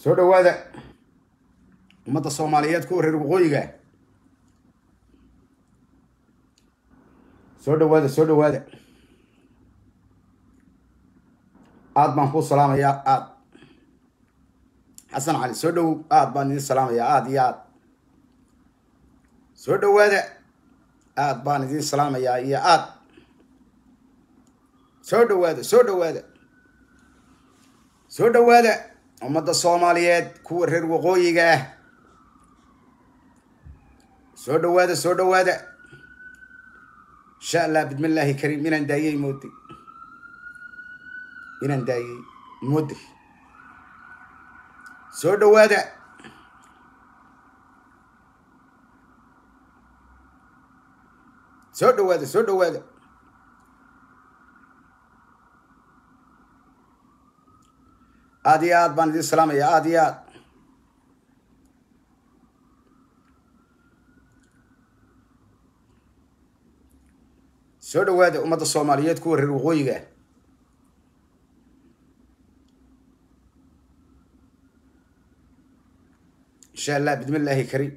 soo dhawaada ummadda soomaaliyeed kuwa reer waqooyiga soo dhawaada soo dhawaada aad baan kuu salaamayaa aad xasan cali soo dhowow aad baan idin salaamayaa aad iyo aad soo dhawaada aad baan idin salaamayaa iyo aad soo dhawaada soo dhawaada soo dhawaada ummadda soomaaliyeed kuwa reer waqooyiga ah soo dhawaada soo dhawaada insha allah bismillaahi kariim inaan daayey mooday inaan daayey mooday soo dhawaada soo dhawaada soo dhawaada aad iyo aad baan idin salaamaya aad iyo aad soo dhawaada ummadda soomaaliyeed kuwa reer waqooyiga ah insha allah bismi illaahi kariim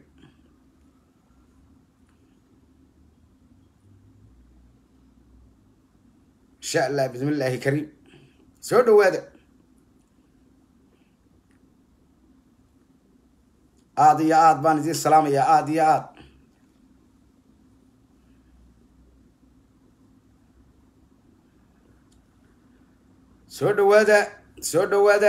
insha allah bismi illaahi kariim soo dhawaada aada iyo aad baan idin salaamayaa aada iyo aad soo dhawaada soo dhawaada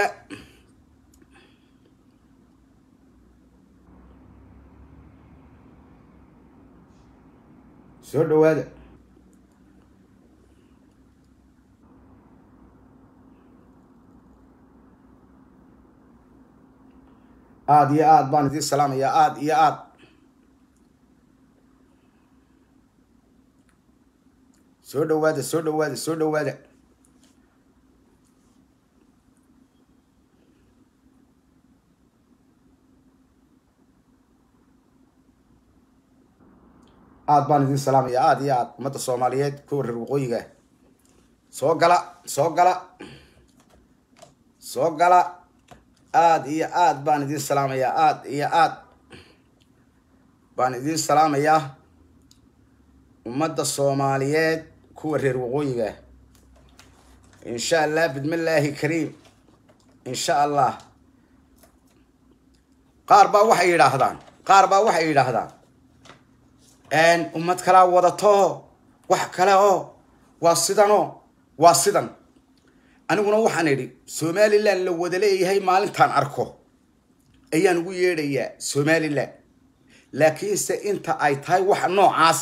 soo dhawaada aada iyo aad baan idin salaamayaa aada iyo aad soo dhawaada soo dhawaada soo dhawaada aad baan idin salaamayaa aada iyo aad ummadda soomaaliyeed kuwa reer waqooyiga soo gala soo gala soo gala aada iyo aad baan idin salaamayaa aada iyo aad baan idin salaamayaa ummadda soomaaliyeed kuwa reer waqooyiga insha allah bismillaahi kariim insha allah qaar baa waxay yidhaahdaan qaar baa waxay yidhaahdaan ummad kalaa wadato wax kale oo waa sidanoo waa sidan aniguna waxaan idhi somalilan la wada leeyahay maalintaan arko ayaan ugu yeedhayaa somalilan laakiinse inta ay tahay waxa noocaas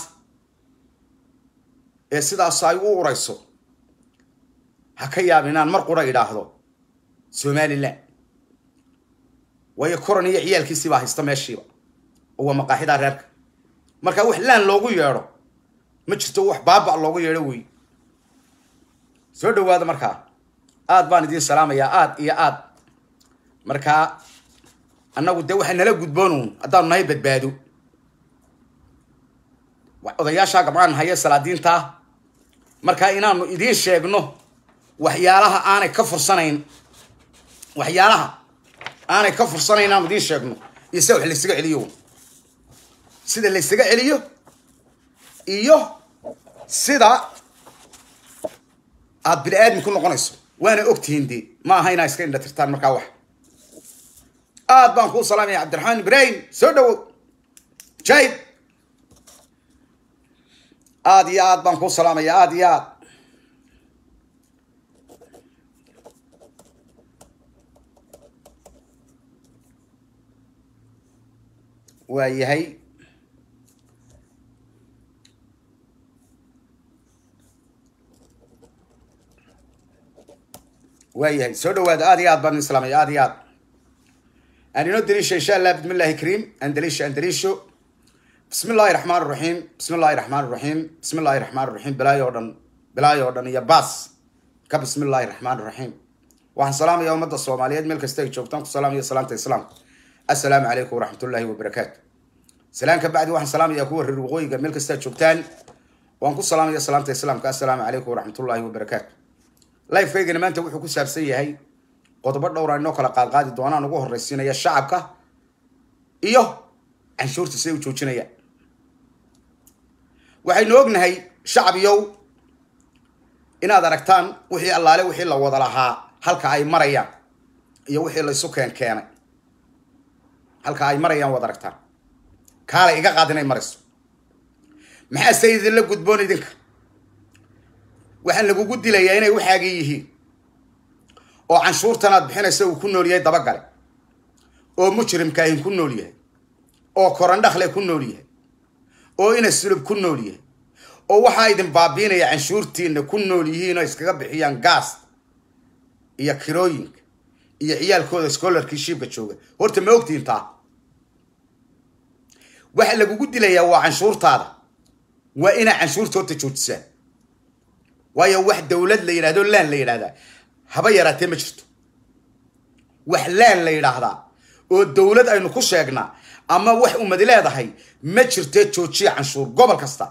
ee sidaas ay u urayso ha ka yaab inaan mar qura idhaahdo somalilan waayo koran iyo ciyaalkiisiibaa haysta meeshiiba oo waa maqaaxidaa reerka marka wax laan loogu yeedho ma jirto wax baaba loogu yeedho wey soo dhawaada markaa aad baan idiin salaamayaa aad iyo aad markaa annagu dee waxaa nala gudboonuun haddaanu nahay badbaado odayaashaa gabdhaan haye salaadiintaa markaa inaanu idiin sheegno waxyaalaha aanay ka fursanayn waxyaalaha aanay ka fursanayn inaanu idiin sheegno iyo sida wax laysaga celiyo sida laysaga celiyo iyo sida aada bini aadmi ku noqonayso waana ogtihiin dee ma aha inaa iska indha tirtaan markaa wax aad baan kuu salaamaya cabdiraxmaan ibrahim soo dhawow jaid aada iyo aad baan kuu salaamaya aada iyo aad waa yahay waayahay soo dhawaada aad iyo aad baan idin salaamaya aad iyo aad aan inoo daliisho insha allah bismi illahi kariim aan daliisho aan daliisho bismi illahi raxmaan raxiim bismi illahi raxmaan raxiim bismi illahi raxmaan raxiim bilaayo o dhan bilaayo o dhan iyo baas ka bismi illahi raxmaan raxiim waxaan salaamaya ummadda soomaaliyeed meel kasta ay joogtaan ku salaamaya salaamta islaamka assalaamu calaykum waraxmatullaahi wabarakaatu salaan ka bacdi waxaan salaamaya kuwa reer waqooyiga meel kasta joogtaan waan ku salaamaya salaamta islaamka assalaamu calaykum waraxmatullaahi wabarakaatu lifekaygana maanta wuxuu ku saabsan yahay qodobo dhowra inoo kala qaadqaadi doonaan ugu horraysiinaya shacabka iyo canshuurta siday u joojinayaan waxaynu ognahay shacab yow inaad aragtaan wixii allaale wixii la wada lahaa halka ay marayaan iyo wixii laysu keen keenay halka ay marayaan waad aragtaan kaalay iga qaad inay marayso maxaa se idinla gudboon idinka waxaan lagugu dilayaa inay waxaagii yihiin oo canshuurtan aad bixinaysa uu ku nool yahay dabagale oo mujrimkaahin ku nool yahay oo korandhakle ku nool yahay oo ina sulub ku nool yahay oo waxaa idin baabiinaya canshuurtiina ku nool yihiin oo iskaga bixiyaan gaas iyo kirooyinka iyo ciyaalkooda scholarkii shiibka jooga horta ma ogtiin taa waxa lagugu dilayaa waa canshuurtaada waa inaa canshuurta horta joojisaan waayo wax dawlad la yidhahdo laan la yidhahdaa haba yaraatee ma jirto wax laan la yidhaahdaa oo dawlad aynu ku sheegnaa ama wax umadi leedahay ma jirtee joojiya canshuur gobol kasta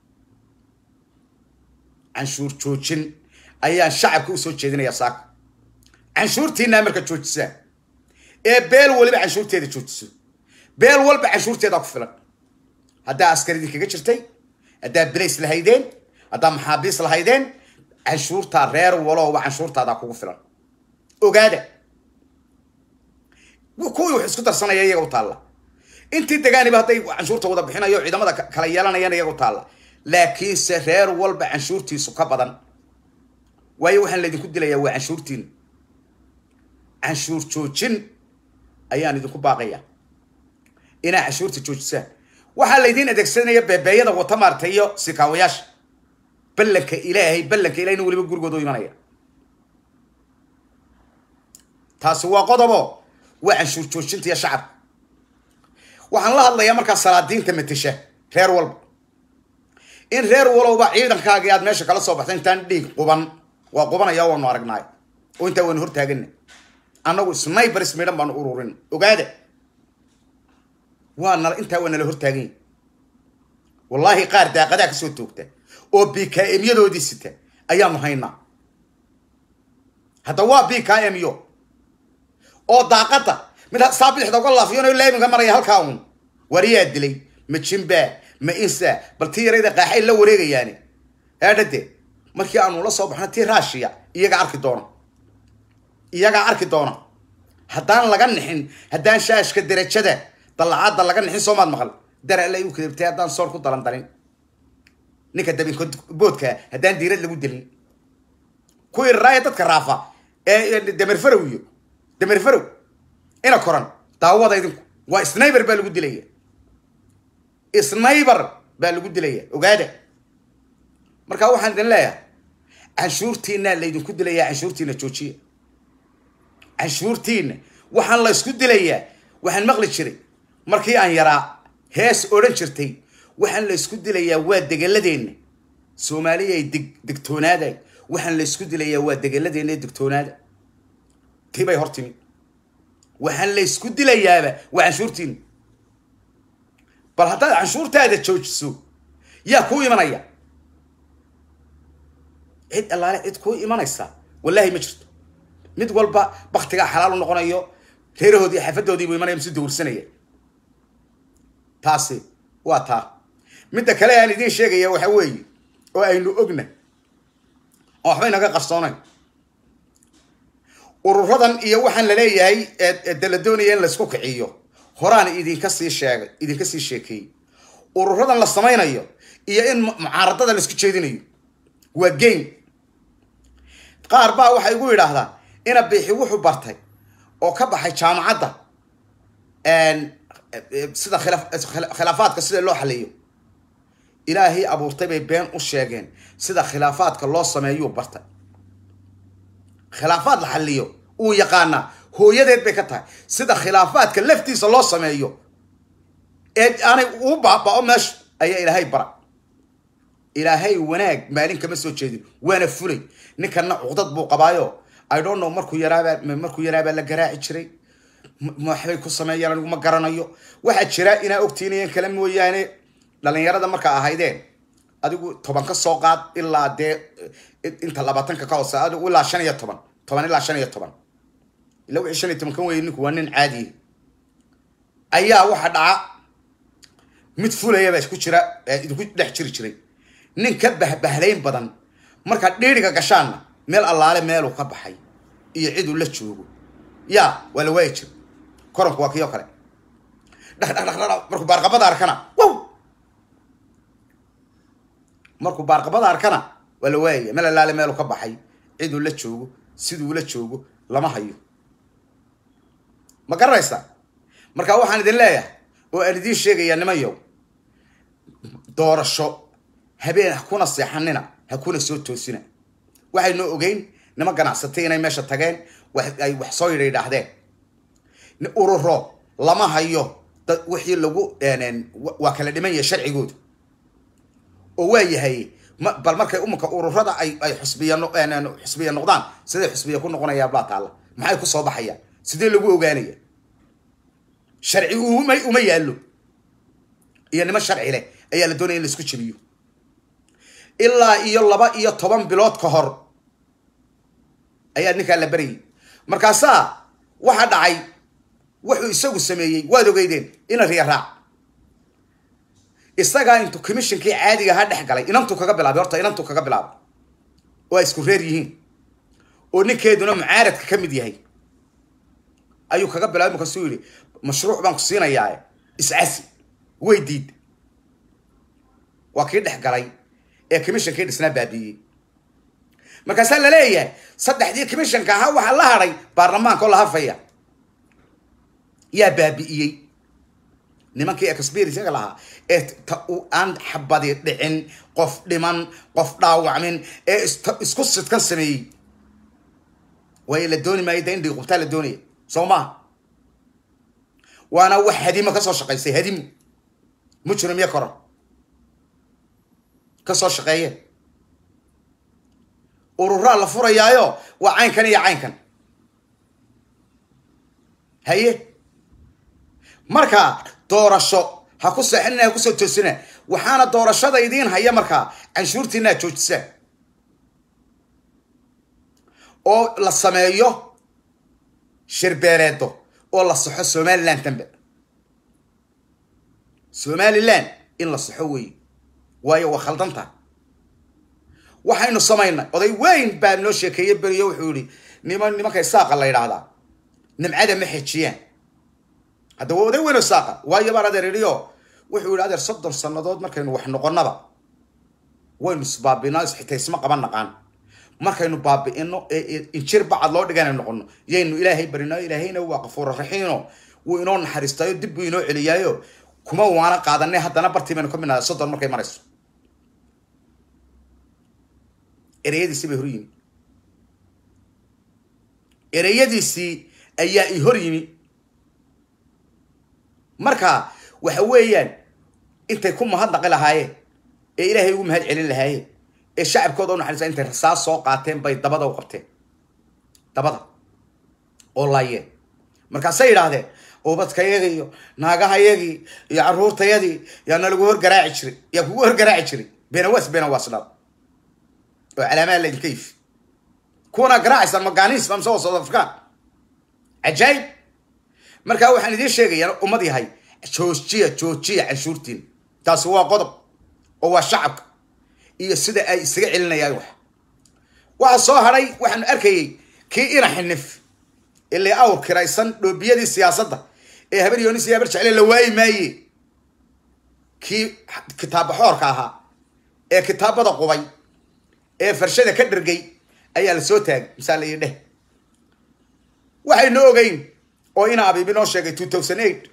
canshuur joojin ayaan shacabka usoo jeedinayaa saaka canshuurtiinaa marka joojisaan ee beel waliba canshuurteeda joojiso beel walba canshuurteedaa ku filan haddaa askar idinkaga jirtay haddaa bilays lahaydeen haddaa maxaabiis lahaydeen canshuurtaa reer walowba canshuurtaadaa kugu filan ogaada kuwii wax isku darsanaya iyaga u taalla intii degaaniba hadday canshuurta wada bixinayo ciidamada kala yeelanayaan iyaga u taalla laakiinse reer walba canshuurtiisu ka badan waayo waxaan laydinku dilayaa waa canshuurtiin canshuur joojin ayaan idinku baaqaya inaa canshuurta joojisaan waxaa laydiin adeegsanaya beebeeyada wata maarta iyo sikaawayaasha ballanka ilaahay ballanka ilahayna weliba gurigooda u imanaya taasi waa qodobo waa canshuur joojinta iyo shacabka waxaan la hadlayaa markaa salaadiinta matasha reer walba in reer walowba ciidankaagii aad meesha kala soo baxta intaan dhiig quban waa qubanaya waanu aragnaay oo intaa waynu hortaagana annagu snibers midhan baanu ururin ogaada waa nala intaa waa nala hortaaganya wallaahi qaar daaqadaa kasoo toogta oo b k m yadoodii sita ayaanu haynaa hadda waa b k m yo oo daaqada mid saa bidixda uga laafiyon laaminka maraya halkaa un wariyaa dilay ma jimba ma insa bal tii yarayda qaaxay la wareegayaani eedhade markii aanu la soo baxno tii raashiya iyagaa arki doona iyagaa arki doona haddaan laga nixin haddaan shaashka derajada dallacadda laga nixin soomaad maqal darala u kadabtay haddaan soor ku dalan dalin ninka dabinko boodka haddaan diirad lagu dilin kuwii raaya dadka raafa ee damerfarow iyo damerfarow ina koran daawada idinku waa sniber baa lagu dilaya sniber baa lagu dilaya ogaada marka waxaan idin leeyahay canshuurtiinaa laydinku dilayaa canshuurtiina joojiya canshuurtiina waxaan la ysku dilayaa waxaan maqli jiray markii aan yaraa hees odhan jirtay waxaan la ysku dilayaa waa degeladeenna soomaaliya ay deg degtoonaaday waxaan la ysku dilayaa waa degeladeenna ee degtoonaada tibay hor timi waxaan la ysku dilayaaba waa canshuurtiina bal haddaad canshuurtaada joojiso yaa kuu imanaya cid allaale cid kuu imanaysa wallaahi ma jirto mid walba baktigaa xalaal u noqonayo reerahoodii xafadoodiibuu imanaya misu dawrsanaya taasi waa taa midda kale aan idiin sheegaya waxa weeye oo aynu ogna oo waxba inaga qarsoonayn ururadan iyo waxaan la leeyahay de la doonaya in laysku kiciyo horaan idinka sii sheegay idinka sii sheekeeyey ururadan la samaynayo iyo in mucaaradada laisku jeedinayo waa game qaar baa waxay igu yidhaahdaan ina biixi wuxuu bartay oo ka baxay jaamacadda sida khilaafaadka sida loo xaliyo ilaahay abuurtay bay been u sheegeen sida khilaafaadka loo sameeyuu bartay khilaafaad la xaliyo uu yaqaanaa hooyadeed bay ka tahay sida khilaafaadka laftiisa loo sameeyo ee aanay uu baaba-o meesha ayaa ilaahay bara ilaahay wanaag maalin kama soo jeedin waana fulay ninkana cuqdad buu qabaayo i don't know markuu yaraabaa markuu yaraabaa la garaaci jiray waxbay ku sameeyaan anigu ma garanayo waxaa jira inaa ogtiinayan kale mooyaane dhalinyarada markaa ahaydeen adigu toban ka soo qaad ilaa dee inta labaatanka ka hoose adigu ilaa shan iyo toban toban ilaa shan iyo toban ila wixii shan iyo tobankan weeye ninku waa nin caadiya ayaa waxa dhaca mid fulaya baa isku jira idinku dhex jiri jiray nin ka bahbahlayn badan markaad dhiiriga gashaanna meel allaale meeluu ka baxay iyo ciduu la joogo ya waa la waayi jira koranku waa kii oo kale dhaqdhaqdhaqdhaq markuu baarqabada arkana wow markuu baarqabada arkana waa la waayaya meel allaale meeluu ka baxay ciduu la joogo siduu la joogo lama hayo ma garanaysaa marka waxaan idin leeyahay oo aan idiin sheegayaa nimanyow doorasho habeen ha kuna seexanina ha kuna soo toosina waxaynu ogeyn nima ganacsatay inay meesha tageen ay wax soo yidha yidhaahdeen ururo lama hayo dad wixii lagu waa kala dhiman yahay sharcigooda oo waa yahay bal markay umanka ururada ay ay xusbiya xusbiya noqdaan siday xusbiya ku noqonayaan baa taalla maxay ku soo baxayaan sidee lagu ogaanaya sharci uma uma yaallo iyo niman sharci leh ayaa la doonaya in la isku jebiyo ilaa iyo laba iyo toban bilood ka hor ayaa ninkaa la baryay markaasaa waxa dhacay wuxuu isagu sameeyey waad ogeydeen ina riya raac isagaa intuu commissionkii caadiga ha dhex galay inantuu kaga bilaabay horta inantuu kaga bilaabay oo ay isku reer yihiin oo ninkeeduna mucaaradka ka mid yahay ayuu kaga bilaabay markaasuu yidhi mashruuc baan ku siinayaa iscasi way diid waa kii dhex galay ee commissionkii dhisnaa baabiiyey markaasaa la leeyahay saddexdii commissionka ahaa waxaa la hadhay baarlamaanka oo la hafaya yaa baabi'iyey nimankii experiencega lahaa ee aan xabadi dhicin qof dhiman qof dhaawacmin ee isku sidkan sameeyey waayo la dooni maayo da in dhiiqubtaa la doonaya soo maha waana wax hadimo kasoo shaqaysay hadimo mujrim iyo koran kasoo shaqeeyeen ururaa la furayaayo waa caynkan iyo caynkan haye marka doorasho ha ku seexinina ha kusoo toosina waxaana doorashada idiin haya markaa canshuurtiinaa joojisaan oo la sameeyo shirbeeleedo oo la saxo somaliland dambe somaliland in la saxo weeye waayo waa khaldanta waxaynu samaynay oday weyn baa noo sheekeeye beriyo wuxuu yihi niman nimanka saaqa la yidhaahdaa nimcada ma xejiyaan hadda waa oday weyn oo saaqa waayo baan adeer idhiyo wuxuu yihi adeer soddon sannadood markaynu wax noqonnaba waynu isbaabinaa xitaa isma qaban naqaan markaynu baabi'ino injir bacad loo dhigana noqono yaynu ilaahay barino ilaahayna waa qafuura raxiino wuu inoo naxariistaayo dib buu inoo celiyaayo kuma waana qaadanay haddana bartii baynu ka midnaada soddon markay marayso ereyadiisii bay hor yimi ereyadiisii ayaa i hor yimi marka waxa weeyaan intay ku mahadnaqi lahaayeen ee ilaahay ugu mahad celin lahaayeen ee shacabkooda u naxariista intay rasaas soo qaateen bay dabada u qabteen dabada oo laayeen markaasay yidhaahdeen ubadkayagii iyo naagahayagii iyo carruurtayadii yaa nalagu horgaraaci jiray yaa kugu horgaraaci jiray benawas benawaasnada oo calaamaha lankayf kuwana garaacaysaan maganis mise waa south african cajaayib markaa waxaan idiin sheegayaa ummad yahay joojiya joojiya canshuurtiin taasi waa qodob oo waa shacabka iyo sida ay isaga celinayaan wax waxa soo hadhay waxaanu arkayay kii ina xinif ilaa awr kiraysan dhoobiyadii siyaasadda ee habar yoonis iyo habar jecle la waayi maaye kii kitaabbaxoorka ahaa ee kitaabada qubay ee farshada ka dhergay ayaa la soo taagay misaal iyo dheh waxaynu ogeyn oo ina abiibi noo sheegay two thousand eight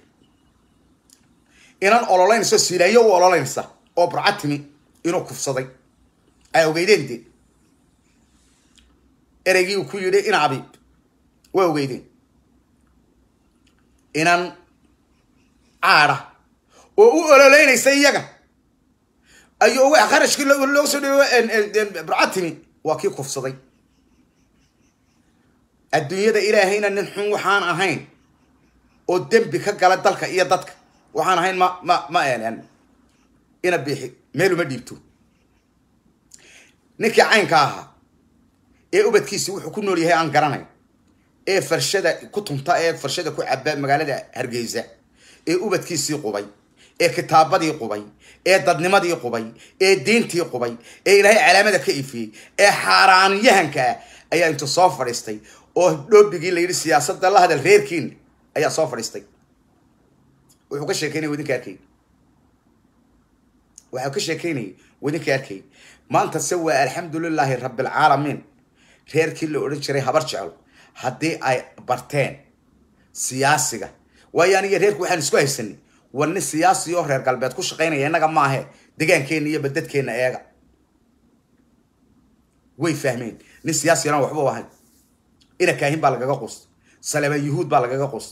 inan ololeynayso silaayo u ololeynaysa oo burcatimi inuu kufsaday ay ogeydeen dee ereygii uu ku yidhi ina abiib waa ogeydeen inan caada oo u ololeynaysa iyaga ayuu wax qarashkii looga soo dhiibo burcatimi waa kii kufsaday adduunyada ilaahayna nin xun waxaan ahayn oo dembi ka gala dalka iyo dadka waxaan ahayn ma ma ma ina biixi meeluma dhiibto ninkii caynka ahaa ee ubadkiisi wuxuu ku nool yahay aan garanayn ee farshada ku tunta ee farshada ku caba magaalada hargeysa ee ubadkiisii qubay ee kitaabadii qubay ee dadnimadii qubay ee diintii qubay ee ilaahay calaamada ka ifiyey ee xaaraaniyahanka ah ayaa intuu soo fadhiistay oo dhoobigii la yidhi siyaasadda la hadal reerkiin ayaa soo fadhiistay wuxuu ka sheekeynaya wadinka arkay waxuu ka sheekeynayay wadinka arkay maanta se waa alxamdulilaahi rabbilcaalamiin reerkii la odhan jiray habar jeclo haddii ay barteen siyaasiga waayo aniga reerku waxaan isku haysanay war nin siyaasi oo reer galbeed ku shaqaynaya innaga maahe degaankeena iyo badadkeena eega way fahmeen nin siyaasi yaraan waxba u ahayn ina kaahin baa lagaga quusta saleebaan yuhuud baa lagaga quusta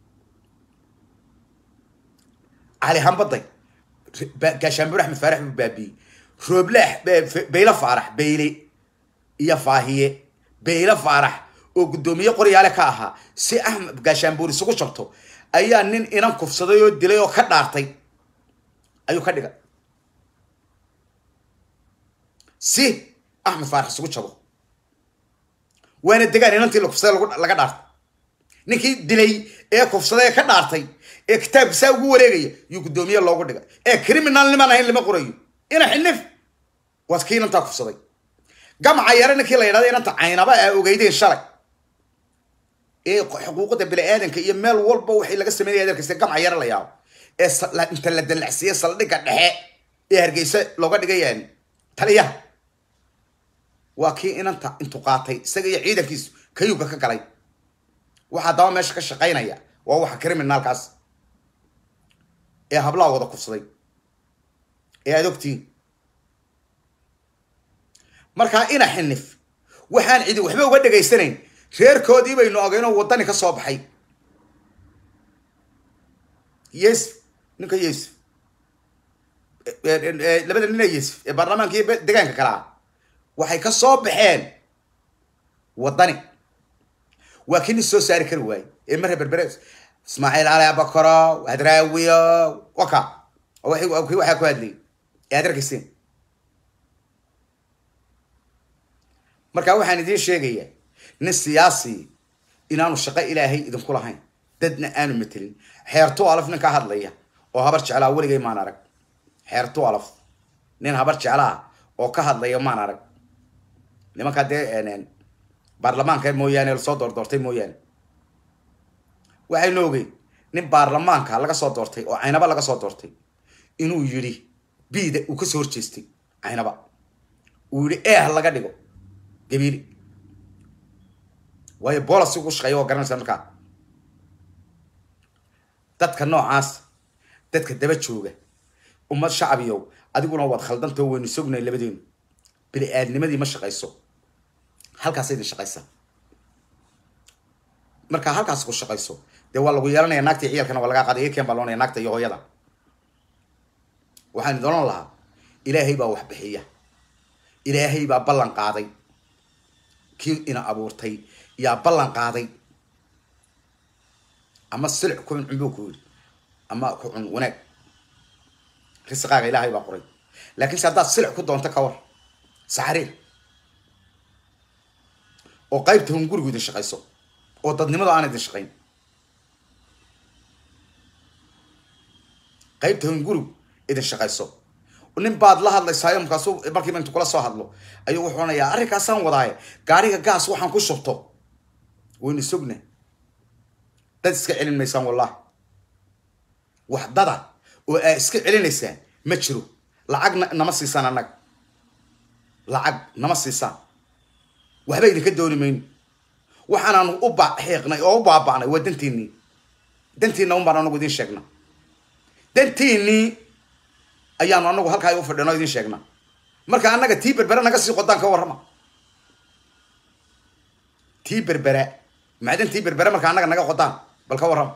cali hambaday gaashaanbur axmed faarax buu baabiyey rooble bayle faarax bayle iyo faahiye bayle faarax oo guddoomiye qoryaale ka ahaa si axmed gaashaanbuur isugu jabto ayaa nin inan kufsaday oo dilay oo ka dhaartay ayuu ka dhigay si axmed faarax isugu jabo waana degaan inantii la kufsaday laga dhaartay ninkii dilay ee kufsaday ee ka dhaartay ee kitaabka saa ugu wareegaya yuu guddoomiye loogu dhigay ee criminal nimaan ahayn lama qorayo ina xinif waad kii inantaa kufsaday gamca yare ninkii la yidhahda inanta caynaba aa ogeydeen shalay ee xuquuqda bini-aadanka iyo meel walba waxay laga sameynaya adeerkaysa gamca yare la yaabo ee inta la dalacsiiye saldhigga dhexe ee hargeysa looga dhigayaan taliyaha waa kii inanta intu qaatay isaga iyo ciidankiisu kayuga ka galay waxaa daba meesha ka shaqaynaya waa waxa criminalkaas ee hablaha wada kufsaday ee aad ogtiin markaa ina xinif waxaan cidi waxba uga dhegaysanayn reerkoodii baynu ogeynoo waddani ka soo baxay yesf ninka yesf labada nina yesf ee baarlamaanka iyo degaanka kale ah waxay ka soo baxeen waddani waa kii nin soo saari kari waaye ee mare berbere ismaaciil cali abakaro hadraawiyo waka kii waxaa ku hadlayay ee aad arkayseen markaa waxaan idiin sheegayaa nin siyaasi inaanu shaqo ilaahay idinku lahayn dadna aanu matelin xeertu alaf nin ka hadlaya oo habar jeclaa weligay maan arag xeertu alaf nin habar jeclaa oo ka hadlaya maan arag nimankaa dee baarlamaanka mooyaane lasoo doordoortay mooyaane waxaynu ogeyn nin baarlamaanka laga soo doortay oo caynaba laga soo doortay inuu yidhi bida uu kasoo horjeestay caynaba uu yidhi eeh laga dhigo gabiili waayo bolas ugu shaqeeya oo garanaysa markaa dadka noocaas dadka daba jooga ummad shacabiyow adiguna waad khaldantao waynu sognay labadeenu bini aadnimadii ma shaqayso halkaasa idin shaqaysaa markaa halkaas ku shaqayso dee waa lagu yeelanaya naagta ciyalkana waa lagaa qaaday ken baa loonaya naagta iyo hooyada waxaan idin oran lahaa ilaahay baa wax bixiya ilaahay baa ballan qaaday kii ina abuurtay yaa ballan qaaday ama silic ku cun cunbuu ku yidhi ama ku cun wanaag risqaaga ilaahay baa qoray laakiin se haddaad silic ku doonto ka war saxariir oo qaybta hun gurigu idin shaqayso oo dadnimada aan idin shaqayn qaybta hun gurigu idin shaqayso nin baad la hadlaysaayo markaasu markiiba intu kula soo hadlo ayuu wuxuu onayaa arrinkaasaan wadaaye gaariga gaas waxaan ku shubto waynu sogna dad iska celin maysaan wallahi wax dada oo aa iska celinaysaan ma jiro lacag nama siisaan annaga lacag nama siisaan waxba idinka dooni mayno waxaanaanu u baxiiqnay oo u baaba'nay waa dantiinii dantiina un baan anagu idin sheegna dantiinii ayaanu anagu halkaa u fadhino idin sheegna marka annaga tii berbere naga sii qodaan ka warrama tii berbere macdan tii berbere marka annaga naga qodaan bal ka warrama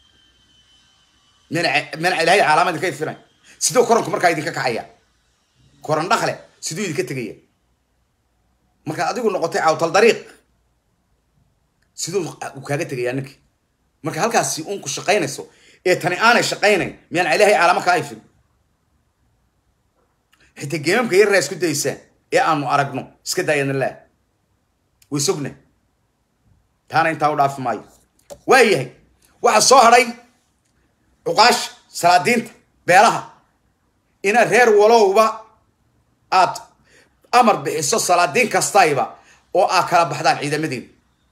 mena mena ilaahay calaama idinka ifinay siduu koranku markaa idinka kacaya koran dhakle siduu idinka tegaya markaad adigu noqotay cawtal dariiq siduu kaaga tegayaa ninkii marka halkaasi uun ku shaqaynayso ee tani aanay shaqaynayn miyaan ilaahay calaamo ka ayfin xitaa geemamka yarraa isku daysaan ee aanu aragno iska daayana laa way sogna taana intaa u dhaafi maayo waayahay waxaa soo hadhay cuqaasha salaadiinta beelaha inaad reer walowba aad amar bixiso salaadiin kastayba oo aad kala baxdaan ciidamadeeda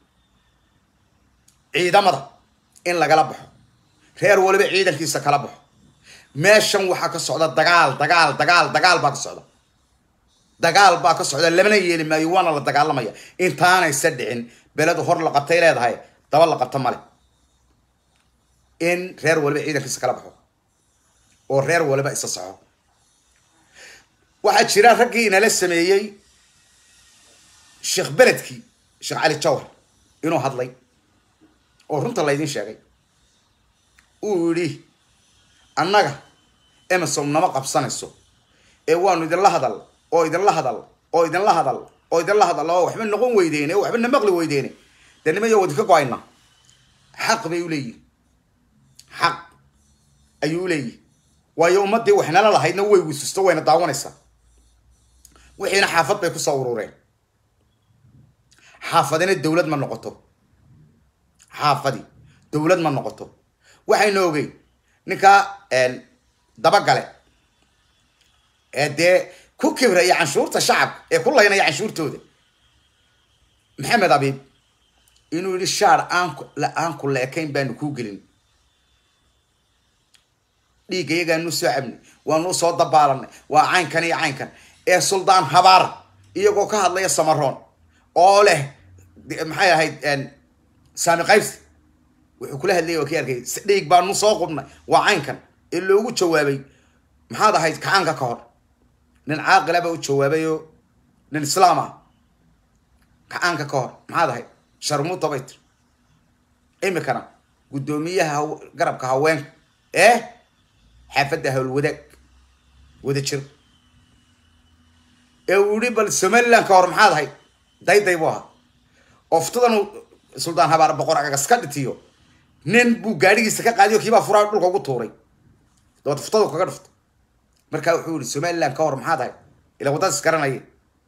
ciidamada in lagala baxo reer waliba ciidankiisa kala baxo meeshan waxaa ka socda dagaal dagaal dagaal dagaal baa ka socda dagaal baa ka socda lamana yeeli maayo waana la dagaalamaya intaanaysa dhicin beledu hor la qabtay leedahay daba la qabta male in reer waliba ciidankiisa kala baxo oo reer waliba isa soco waxaa jira raggii inala sameeyey sheekh beledkii sheekh cali jawhar inuu hadlay oo runta laydin sheegay uu yidhi annaga emerson nama qabsanayso ee waanu idinla hadal oo idinla hadal oo idinla hadal oo idinla hadal oo waxba noqon weydeene oo waxba na maqli weydeene dee nimayo wadinka go-ayna xaq bay uleeyihin xaq ayuu uleeyihi waayo ummadii waxnala lahaydna way wisusto wayna daawanaysaa wixiina xaafad bay kusoo urureen xaafadina dawlad ma noqoto xaafadi dawlad ma noqoto waxayna ogey ninkaa dabagale ee dee ku kibraya canshuurta shacabka ee ku laynaya canshuurtooda maxamed abiib inuu yihi shaar aanku aan ku leekayn baanu kuu gelin dhiigga iyagaanu soo cabnay waanuu soo dabaalanay waa caynkan iyo caynkan ee suldaan habaar iyagoo ka hadlaya samaroon oo leh maxay ahayd saami qaybsi wuxuu kula hadlayay waa kii arkay dhiig baanu soo qubnay waa caynkan ee loogu jawaabay maxaad ahayd kacaanka ka hor nin caaqila baa u jawaabayoo nin islaam ah kacaanka ka hor maxaad ahayd sharmuuta bay tir imikana guddoomiyaha garabka haweenka ee xaafadda howlwadaag wada jir ee uu yihi bal somaliland ka hor maxaad ahayd dayday buu ahaa oftadan suldaan habaar boqor agagas ka dhitiyo nin buu gaadhigiisa ka qaadiyo kiibaa furaa dhulka ugu tuuray dabaad uftadu kaga dhufto markaa wuxuu yihi somaliland ka hor maxaad ahayd ila waddada is garanaya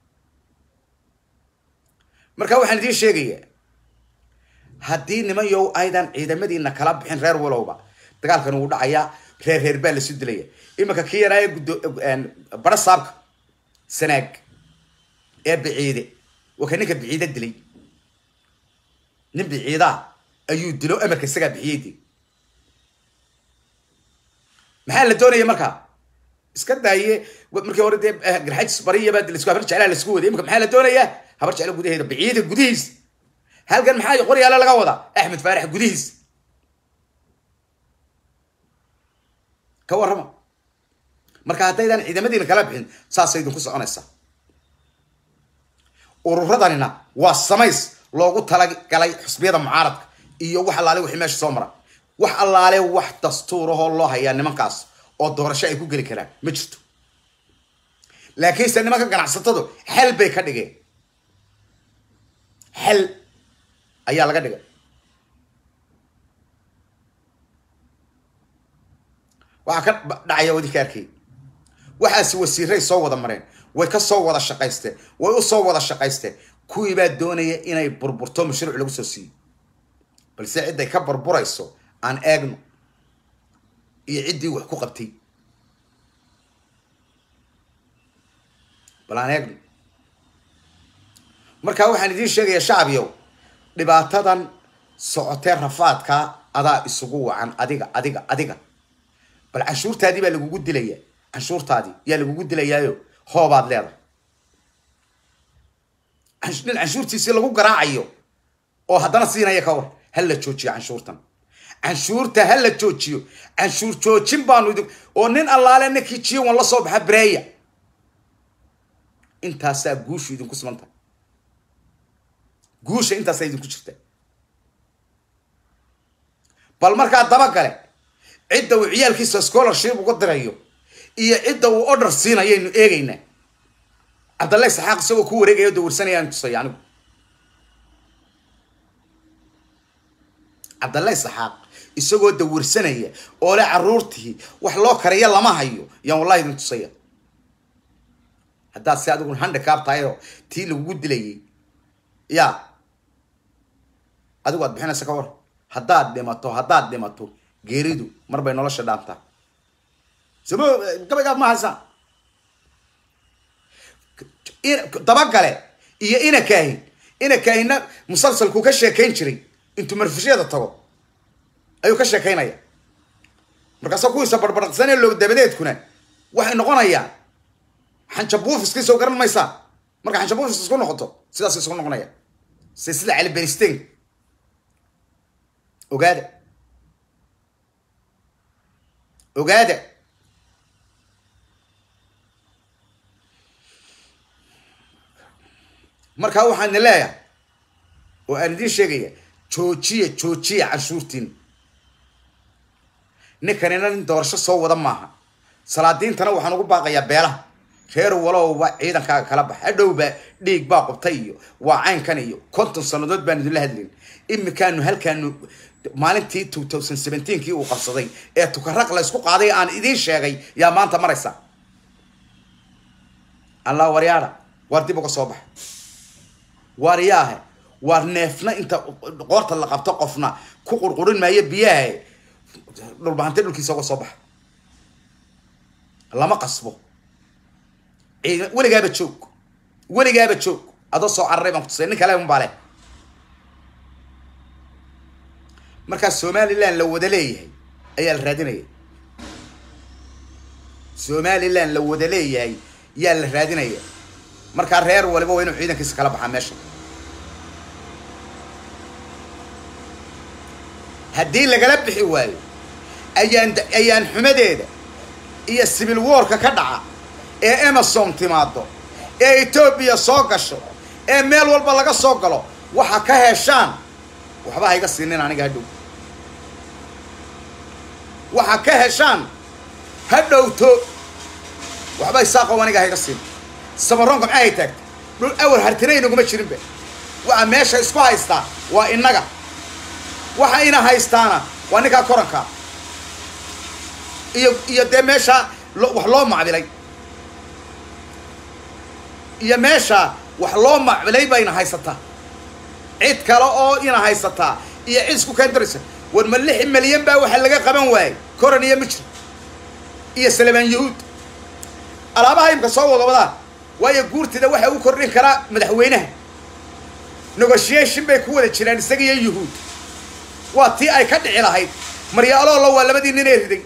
marka waxaan idiin sheegayaa haddii niman yow aydan ciidamadiina kala bixin reer walowba dagaalkan wuu dhacayaa reer reer baa lasu dilaya iminka kii yaraaye guddo bara saabka sanaag ee biciide waa ka ninka biciide dilay nin biciidaa ayuu dilo amarka isagaa bixiyey de maxaa la doonaya markaa iska daaye markii hore dee garxajis bariyaba lasku habar jeclaa lasku waday imika maxaa la doonayaa habar jecla gudaheeda biciida gudihiis halkan maxaa qoryaale laga wadaa axmed faarax gudihiis ka warrama marka haddaydan ciidamadiina kala bixin saasay idinku soconaysaa ururadanina waa samays loogu talagalay xusbiyada mucaaradka iyo wax allaale wixii meesha soo mara wax allaale wax dastuurahoo loo hayaa nimankaas oo doorasho ay ku geli karaan ma jirto laakiinse nimanka ganacsatadu xel bay ka dhigeen xel ayaa laga dhigay waxaa ka dhacaya wadinka arkay waxaasi wasiiray soo wada mareen way ka soo wada shaqaysteen way u soo wada shaqaysteen kuwii baa doonaya inay burburto mashruuc lagu soo siiyo balse cidday ka burburayso aan eegno iyo ciddii wax ku qabtay bal aan eegno markaa waxaan idiin sheegayaa shacbiyow dhibaatadan socotee rafaadkaa adaa isugu wacan adiga adiga adiga bal canshuurtaadii baa lagugu dilaya canshuurtaadii yaa lagugu dilayaayo hoobaad leedahay nin canshuurtiisii lagu garaacayo oo haddana siinaya ka war ha la joojiyo canshuurtan canshuurta ha la joojiyo canshuur joojin baanu idin oo nin allaale ninkii jiwan la soo baxa breya intaasaa guushu idinku sugan tahay guusha intaasaa idinku jirta bal markaa dabagale cidda uu ciyaalkiisa scholarship uga dirayo iyo cidda uu order siinayaynu eegaynaa cabdallahi saxaaq isagoo ku wareegaya o dawirsanayaan tusaya anigu cabdallahi saxaaq isagoo dawirsanaya oo le caruurtii wax loo kariya lama hayo yaan wallahi idin tusaya haddaad si adigu handicab tahay oo tii lagugu dilayay ya adigu aad bixinaysa ka war haddaad dhimato haddaad dhimato geeridu mar bay nolosha dhaantaa samo gabaygaad ma haysaa dabagale iyo ina kaahin ina kaahinna musalsalkuu ka sheekayn jiray intuu marfushyada tago ayuu ka sheekaynaya markaasa kuwiisa barbardsanee loog dabadeedkuna waxay noqonayaan xanjabuufis soo garan maysaa marka xanjabuufis isku noqoto sidaas isku noqonaya se sida cali benistain ogaada ogaada markaa waxaana leeyahay oo aan idiin sheegaya joojiya joojiya canshuurtiin ninkanina nin doorasho soo wada maaha salaadiintana waxaan ugu baaqayaa beelaha reer walowba ciidankaaga kala bax hadhowba dhiig baa qubtay iyo waa caynkan iyo konton sannadood baan idinla hadlayn imikaanu halkaanu maalintii two thousand seventeenkii uu qabsaday ee tukaraq la ysku qaaday aan idiin sheegay yaa maanta maraysa allah waryaada waar dib uga soo baxa waaryaahe waar neefna inta qoorta la qabto qofna ku qurqurin maayo biyaha dhulbahante dhulkiisa uga soo baxa lama qasbo ciidan weligaaba joog weligaaba joog adoo soo cararay baan kutusay nin kale unbaa leh markaa somaliland la wada leeyahay ayaa la raadinaya somaliland la wada leeyahay yaa la raadinaya markaa reer waliba waa inuu ciidankiisa kala baxaa meesha haddii lagala bixi waayo ayaan ayaan xumadeeda iyo civil warka ka dhaca ee amazon timaado ee etoobiya soo gasho ee meel walba laga soo galo waxa ka heshaan waxba ha iga siinin aniga hadhow waxa ka heshaan ha dhowto waxba isaaqow aniga ha iga siin samaroonka maxaa hay taagta dhul awar hartinaynaguma jirinba waxa meesha isku haystaa waa innaga waxa ina haystaana waa ninkaa korankaa iyo iyo dee meesha wax loo macbilay iyo meesha wax loo macbilay bayna haysataa cid kale oo ina haysataa iyo cid isku keendaraysa war ma lix milyan baa waxa laga qaban waayey koran iyo mijri iyo salamaan yahuud alaabaha imka soo wada wadaan waayo guurtida waxa u kordhin karaa madaxweynaha negotiation bay ku wada jiraan isaga iyo yuhuud waa tii ay ka dhici lahayd maryaaloola waa labadii nin ee riday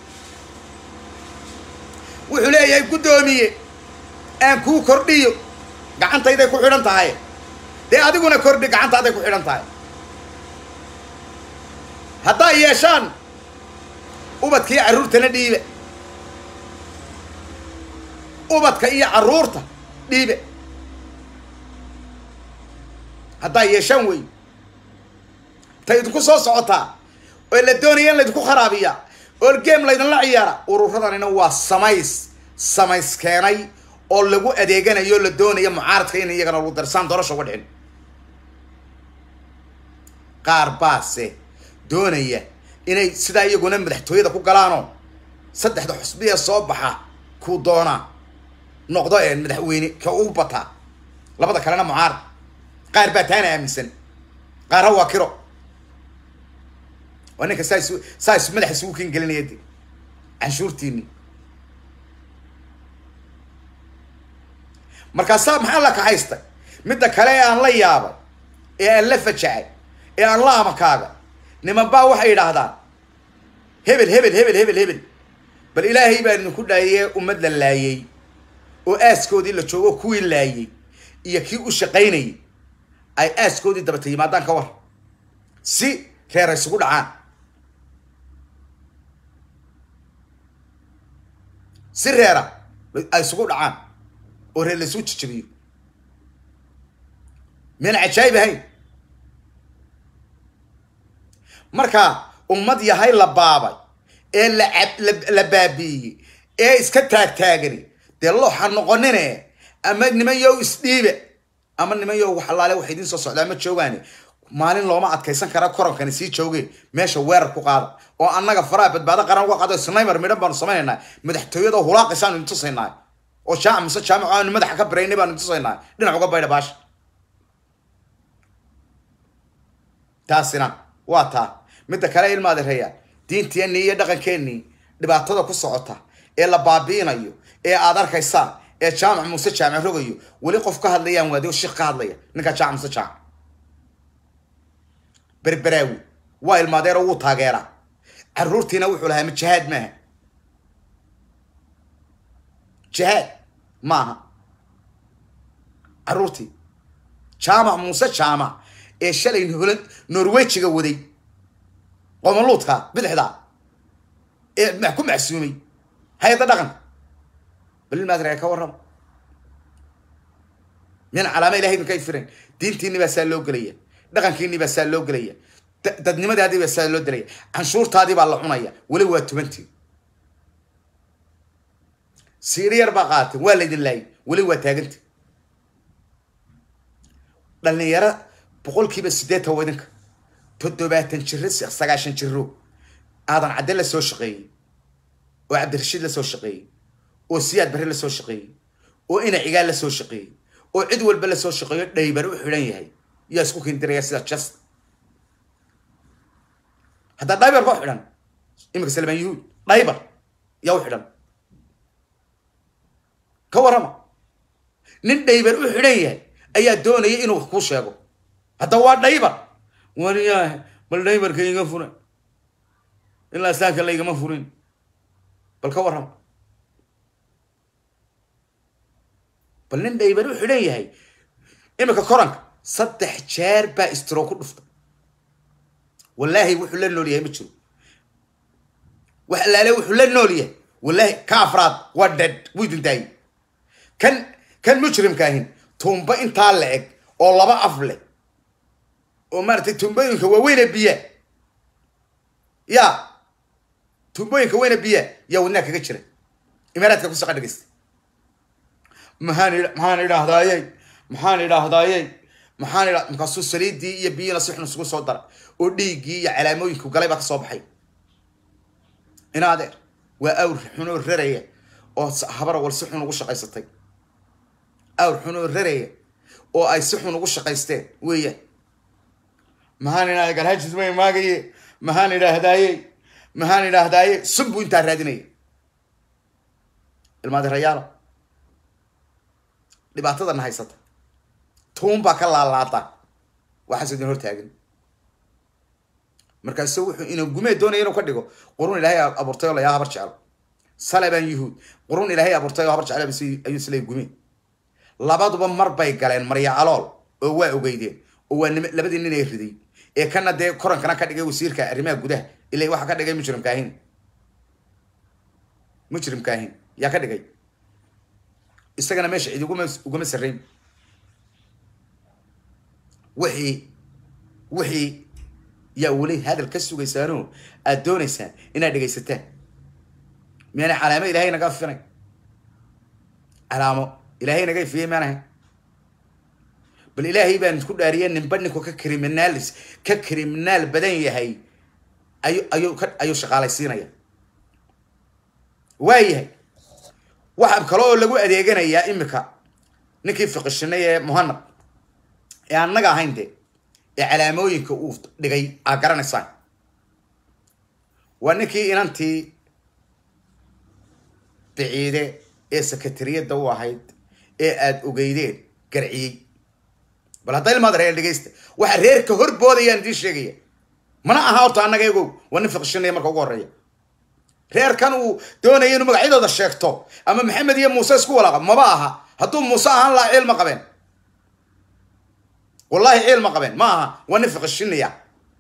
wuxuu leeyahay guddoomiye aan kuu kordhiyo gacantayday ku xidhan tahay dee adiguna kordhi gacantaaday ku xidhan tahay hadday yeeshaan ubadka iyo carruurtana dhiibe ubadka iyo carruurta dhiibe hadday yeeshaan wey ta idinku soo socotaa oo la doonaya in laydinku kharaabiya oo game laydinla ciyaara uruuradanina waa samays samays keenay oo lagu adeeganayo o la doonayo mucaaradka in iyagana lagu darsaan doorasha uga dhicin qaar baase doonaya inay sidaa iyaguna madaxtooyada ku galaanoo saddexda xusbiya soo baxa kuu doonaa noqdo ee madaxweyne ka u bataa labada kalena mucaarad qaar baa taana aaminsan qaarna waa kiro waa ninka saa is saa is madaxa isugu ken gelinaya de canshuurtiini markaasaa maxaa la kaxaystay midda kale ee aan la yaabay ee aan la fajacay ee aan la amakaaga niman baa waxay yidhaahdaan hebel hebel hebel hebel hebel bal ilaahay baa idinku dhaayee ummad la laayey oo aaskoodii la joogo kuwii laayey iyo kii u shaqaynayay ay aaskoodii dabata yimaadaan ka war si reer ay isugu dhacaan si reera ay isugu dhacaan oo reer la isugu jijabiyo miyaan cajaayib ahayn marka ummad yahay la baabay ee la la baabiiyey ee iska taagtaagani dee looxa noqonine ama niman yow isdhiibe ama niman yow wax allaale wax idiin soo socdaa ma joogaani maalin looma adkaysan kara koronkani sii jooge meesha weerar ku qaada oo annaga faraha badbaado qaran uga qaado snaymer midhan baanu samaynaynaa madaxtooyada hulaaqaysaanu intusaynaa oo jaamac mise jaamac aanu madaxa ka biraynay baanu intusaynaa dhinac uga baydha baasha taasina waa taa midda kale ilmaad reeyaan diinteennii iyo dhaqankeennii dhibaatada ku socota ee la baabi'inayo ee aad arkaysaan ee jaamac muuse jaamac rogayo weli qof ka hadlayaan waadi shik ka hadlaya ninkaa jaamac muuse jaamac berberaawi waa ilmaadeero wuu taageeraa caruurtiina wuxuu lahaa ma jihaad maaha jihaad maaha caruurtii jaamac muuse jaamac ee shalay holan norwejiga waday qomaluudka bidixda ee ku macsuumay hay-adda dhaqanka balilmaadrea ka warrama min calaama ilahay idinka firan diintiini baa saa loo gelaya dhaqankiini baa saa loo gelaya dadnimadaadii baa saa loo delaya canshuurtaadii baa la cunaya weli waa tubantii siiri yar baa qaatay waa laydin laayay weli waa taaganti dhalinyaro boqolkiiba siddeetan waa idinka toddobaatan jiro sagaashan jiro aadan cadde la soo shaqeeyey oo cabdirashiid la soo shaqeeyey oo siyaad barre la soo shaqeeyey oo ina cigaal la soo shaqeeyey oo cid walba la soo shaqeeyo dhaybar u xidhan yahay yaa isku kindiraya sida just haddaa dhaybar ba u xidhan iminka salmaan yuhuud dhaybar yaa u xidhan ka warrama nin dhaybar u xidhan yahay ayaa doonaya inuu wax kuu sheego hadda waa dhaybar wariyaah bal dhaybarka iga furan ilaa saaka laygama furin bal ka warrama bal nin dhaybar u xidhan yahay iminka koranka saddex jeer baa istiro ku dhufta wallaahi wuxuu la nool yahay ma jiro wax alaale wuxuu la nool yahay wallaahi ka afraad waa dead wuu idin daayay kan kan mujrimka ahin tuumba intaa la eg oo laba af leh oo maaratay tuumbooyinka waaweyne biya ya tuumbooyinka weyne biya yaa wadnaha kaga jira imaaraadka kusaqa dhegeysta maxaan maxaan idhaahdaaye maxaan idhaahdaaye maxaan idha markaasuu saliidii iyo biyina si xun isugu soo dara oo dhiiggii iyo calaamooyinku galay baa ka soo baxay ina adeer waa awr xunoo raraya oo habara wal si xun ugu shaqaysatay awr xunoo raraya oo ay si xun ugu shaqaysteen weeyaan maxaan idhahda galhajis may maagaye maxaan idhaahdaaye maxaan idhaahdaaye sun buu intaa raadinaya ilmaadi rayaala dhibaatadana haysata tuun baa ka laalaada waxaas idin hortaagan markaasu wuxuu ina gumee doonaya inuu ka dhigo qurun ilaahay abuurtay oo layaa habar jeclo salabaan yuhuud qurun ilaahay abuurtay oo habar jeclo ayuu isleey gumee labaduba mar bay galeen marya calool oo waa ogeydeen oo waa nim labadii nin ay riday ee kana dee korankana ka dhigay wasiirka arrimaha gudaha ila waxa ka dhigay mujrimkaahin mujrimkaahin yaa ka dhigay isagana meesha cid uguma uguma sarrayn wixii wixii yaa weli hadal ka sugaysaano aad doonaysaan inaad dhegaysataan miyaana calaamo ilahay naga afinay calaamo ilaahay naga ifiyey maan ahay bal ilaahay baan ku dhaariyay ninba ninku ka criminalis ka criminaal badan yahay ayu ayuu ka ayuu shaqaalaysiinaya waayahay waxa kale oo lagu adeeganayaa imika ninkii fiqishinay ee muhanad ee annaga ahayn de ee calaamooyinka uu dhigay aa garanaysaan waa ninkii inantii biciide ee sekatariyadda u ahayd ee aada ogeydeen garciyey bal hadda ilmaad reer dhegeysta waxa reerka hor boodayaan idiin sheegaya mana aha horta annaga egow waa nin fiqishinaya marka ugu horreeya reerkan uu doonaya inuu magacyadooda sheegto ama maxamed iyo muuse isku walaaqa maba aha hadduu muuse ahaan lahaa ciil ma qabeen wallahi ciil ma qabeen ma aha waa nin fiqishinaya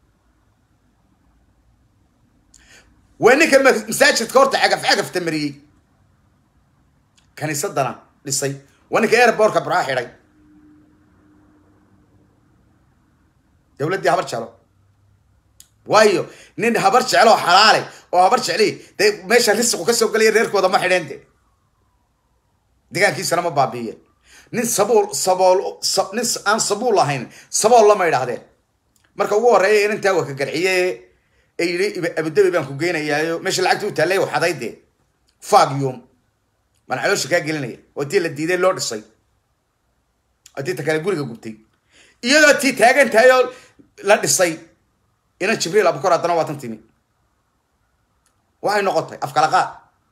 waa ninka masaajidka horta cagaf cagafta mariyey kaniisadana dhisay waa ninka airbortka baraa xidhay dawladdii habar jeclo waayo nin habar jeclo oo xalaale oo habar jecli dee meesha risiqu ka soo gelaya reerkooda ma xidheen de degaankiisana ma baabiiyeen nin sabuul sabool nin aan sabuul ahayn sabool lama idhaahdeen marka ugu horreeya inantaa waa ka garciye ee yidhi abudabi baan ku geynayaayo meesha lacagta u taallay u xaday dee fagyum baan caloosha kaa gelinaya oo tii la diiday loo dhisay oo tii ta kale guriga gubtay iyadoo tii taagan tahay oo la dhisay inan jibriil abukor haddana waa tan timi waxay noqotay afkala qaad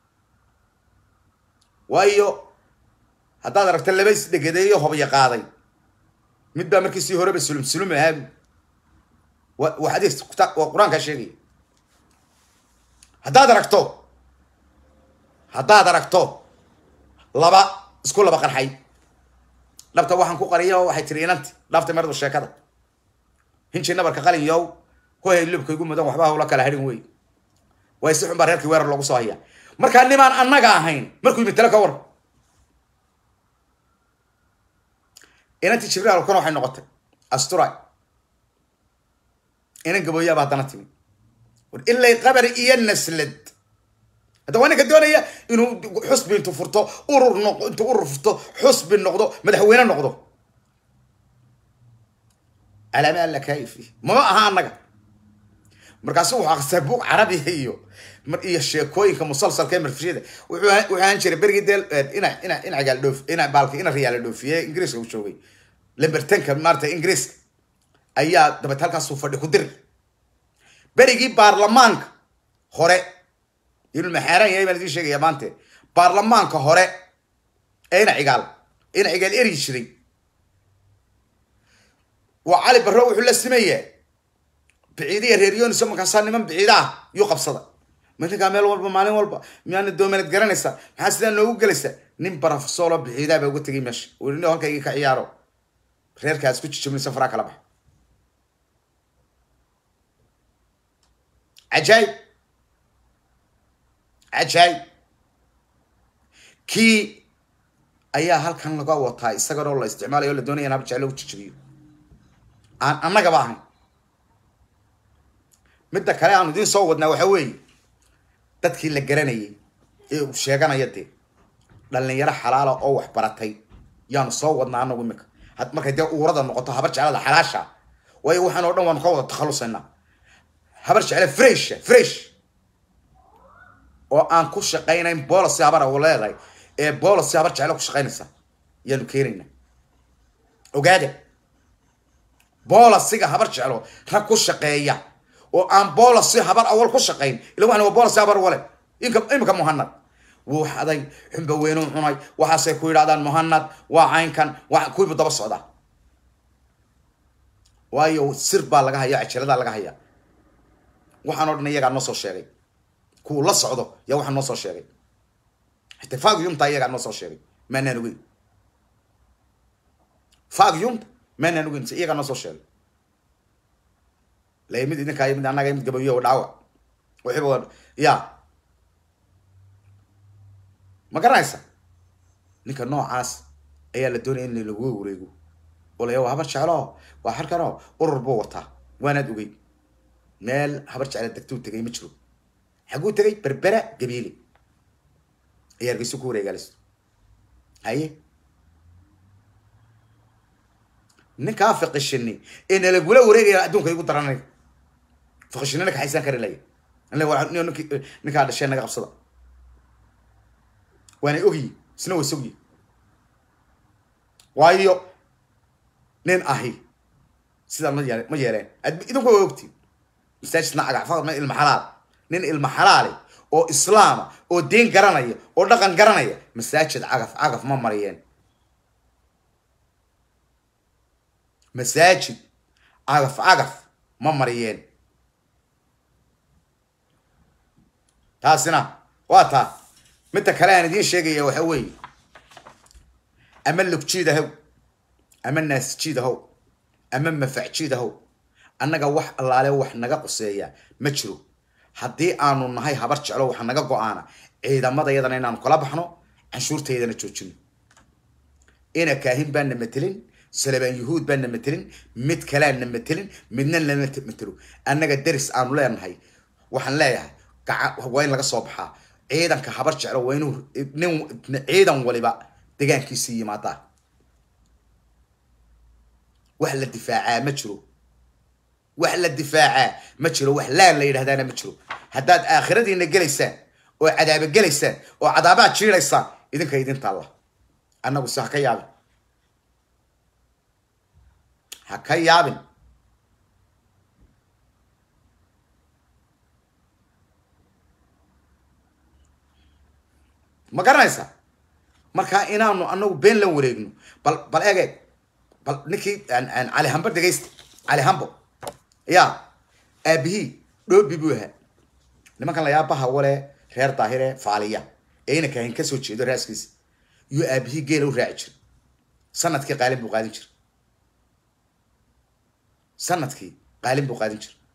waayo haddaad aragta laba isdhegadeeyo hobyo qaaday mid baa markii sii horeba sulum sulum ahaabi wa waa xadiis kuta waa qur-aankaa sheegaya haddaad aragto haddaad aragto laba isku laba qarxay dhabta waxaan ku qariya waxay tiri inanti dhaafta mardu sheekada hinji nabarka qalin yow hohay lubka igu mudan waxba hawla kala hadhin wey way si xun baa reerkii weerar loogu soo hayaa markaa nimaan annaga ahayn markuu yimid tale ka war inantii jibriil alkuna waxay noqotay astura inan gabooyaaba haddana timi war ilay qabari iyo naslad hadda waa ninka doonaya inuu xusbi intu furto urur noq intuu urur furto xusbi noqdo madaxweyne noqdo calaama alla kaayifi mama aha annaga markaasu wuxuu aqsaa buug carabiga iyo iyo sheekooyinka musalsalka ee marfishada wuxuu wuxuu ahaan jiray berigii deel ina ina ina gaal dhoof ina baalka ina riyaala dhoofiye ingiriiska uu joogay lambertanka maarata ingiriiska ayaa dabeet halkaasuu fadhi ku diri berigii baarlamaanka hore inuu maxaaran yahay baan idiin sheegaya maante baarlamaanka hore ee ina cigaal ina cigaal eri jiray waa cali barro wuxuu la simeeyaa biciidiya reeryoonisa markaasaa niman biciida ah yuu qabsada malinkaa meel walba maalin walba miyaana doomanad garanaysaa maxaa sidaa noogu gelaysaa nin barafsoolo biciidaa baa uga tegay meesha weli halkaygii ka ciyaaro reerkaas ku jijabnaysa faraa kala bax cajaayib cajaayib kii ayaa halkan laga wataa isagan oo la isticmaalayo o la doonaya in hab jeclo u jijabiyo aan annagaba ahayn midda kale aanu idiin soo wadnaa waxa weeye dadkii la garanayay ee uu sheeganaya dee dhalinyaro xalaala oo wax baratay yaanu soo wadnaa anagu imika had markay dee uurada noqoto habar jeclada xalaasha waayo waxaan oo dhan waanu ka wada takhalusaynaa habar jecle fresh fresh oo aan ku shaqaynayn boolicy habar u leedahay ee boolicy habar jecle ku shaqaynaysa yaanu keenaynaa ogaada boolasiga habar jeclo rag ku shaqeeya oo aan boolasi habar awal ku shaqayn ila waxan waa boolasi habar wale inka imika muhanad wuu xaday xunba weynuu cunay waxaasay ku yidhahdaan muhanad waa caynkan waa kuwiibu daba socdaa waayo sir baa laga hayaa cajaladaa laga hayaa waxaan o dhan iyagaa noo soo sheegay kuwu la socdo yaa waxaa noo soo sheegay xitaa fagyumta iyagaa noo soo sheegay maanaan ogeyn fagyumta maanaan ogeyn iyagaa noo soo sheegay la mid idinkaa mid annaga mid gabayo dhaawac wixiiba ya ma garanaysa ninka noocaas ayaa la doonaya in lagu wareego oo laya waa habar jeclo waa halkanoo urur buu wataa waanaad ogey meel habar jecla degtuu tegay ma jiro xaguu tegay berbera gabiile ayaa hargeyso ku wareegaalis haye ninkaa fiqishini ee nalagula wareegaya adduunka igu daranay fiqishinina kaxaysan kari laya nink ninkaa dhashee naga qabsada waana ogyi isna waa sogyi waayo nin ahi sidaa ma yee ma yeeleen idinku waa ogtiin masaajidna agacfad ma ilma xalaal nin ilma xalaale oo islaama oo diin garanaya oo dhaqan garanaya masaajid cagaf cagaf ma mariyeen masaajid cagaf cagaf ma mariyeen taasina waa taa midda kale aan idiin sheegaya waxa weeye ama lugjiid ahow ama naasjiid ahow ama mafacjiid ahow annaga wax allaale wax naga quseeya ma jiro haddii aanu nahay habar jeclo waxa naga go-aana ciidamadayadana inaanu kala baxno canshuurtaydana joojino ina kaahin baana matelin salabaan yuhuud baana matelin mid kaleana matelin midna lama matelo annaga deris aanu leenahay waxaan leeyahay gaca waa in laga soo baxaa ciidanka habar jeclo waa inuu nin ciidan waliba degaankiisii yimaadaa wax la difaacaa ma jiro wax la difaacaa ma jiro wax laan la yidhahdaana ma jiro haddaad aakhiradiina gelaysaan oo cadaaba gelaysaan oo cadaabaad jiidaysaan idinka idinta allah annagu se ha ka yaabin ha ka yaabin ma garanaysaa markaa inaanu anagu been la wareegno bal bal egeeg bal ninkii cali hambo dhegaysta cali hambo ya aabihii dhoobi buu ahaa nimankan layaabaha wale reer daahire faaliya ee ina kahin kasoo jeedo raaskiisa iyo aabihii geela u raaci jiray sanadkii qaalin buu qaadin jiray sanadkii qaalin buu qaadin jiray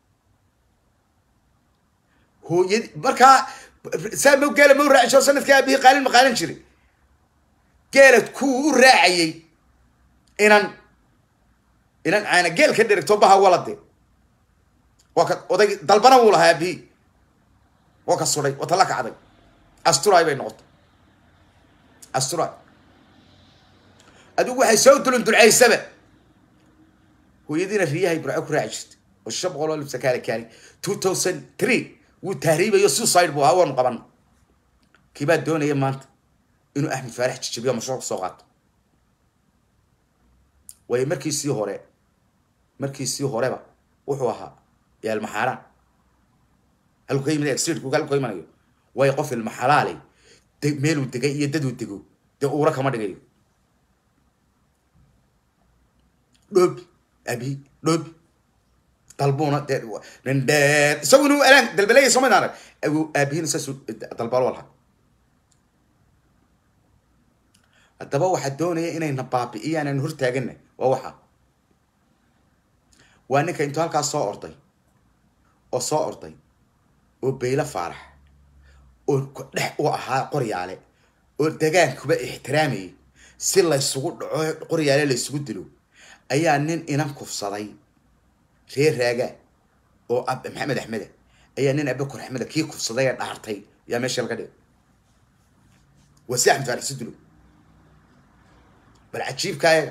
hooyadi markaa saa ma geela ma u raaci jiro sanadkii aabihii qaalin ma qaadan jiray geela kuwa u raacayay inan inan caana geel ka dherigto baha walade waa ka oday dalbana wuu lahaa aabihii waa ka suday waa tala kacday asturaay bay noqotay asturaay adigu waxay soo dulun dulcaysaba hooyadiina riyahay burco ku raaci jirtay oo shan boqol oo libsa kaali kaali two thousand three wuu tahriibayo suicide buu ahaa waanu qabana kiibaa doonaya maanta inuu axmed faarax jijabiyo mashruuc soo qaato waayo markiisii hore markiisii horeba wuxuu ahaa yaalmaxaaraan halku ka yimid extreetku halku ka imanayo waayo qof ilma xalaalay de meeluu degay iyo daduu dego dee uura kama dhigayo dhoobi abi dhoobi dalbuuna dee nindheer isagu inuu alaan dalbalaya soo maydaan arag aabihiina saasuu dalbaalo lahaa haddaba waxaa doonaya inayna baabi'iyaan aan hortaagana waa waxa waa ninka intuu halkaas soo orday oo soo orday oo beylo faarax oo dhex u ahaa qoryaale oo degaankuba ixtiraamayay si laysugu dhaco qoryaale laysugu dilo ayaa nin inan kufsaday reer raagaa oo maxamed axmeda ayaa nin abakor axmeda kii kufsaday ee dhaartay yaa meesha laga dhigay waa si axmed faarax si dilo bal cajiibka ayaga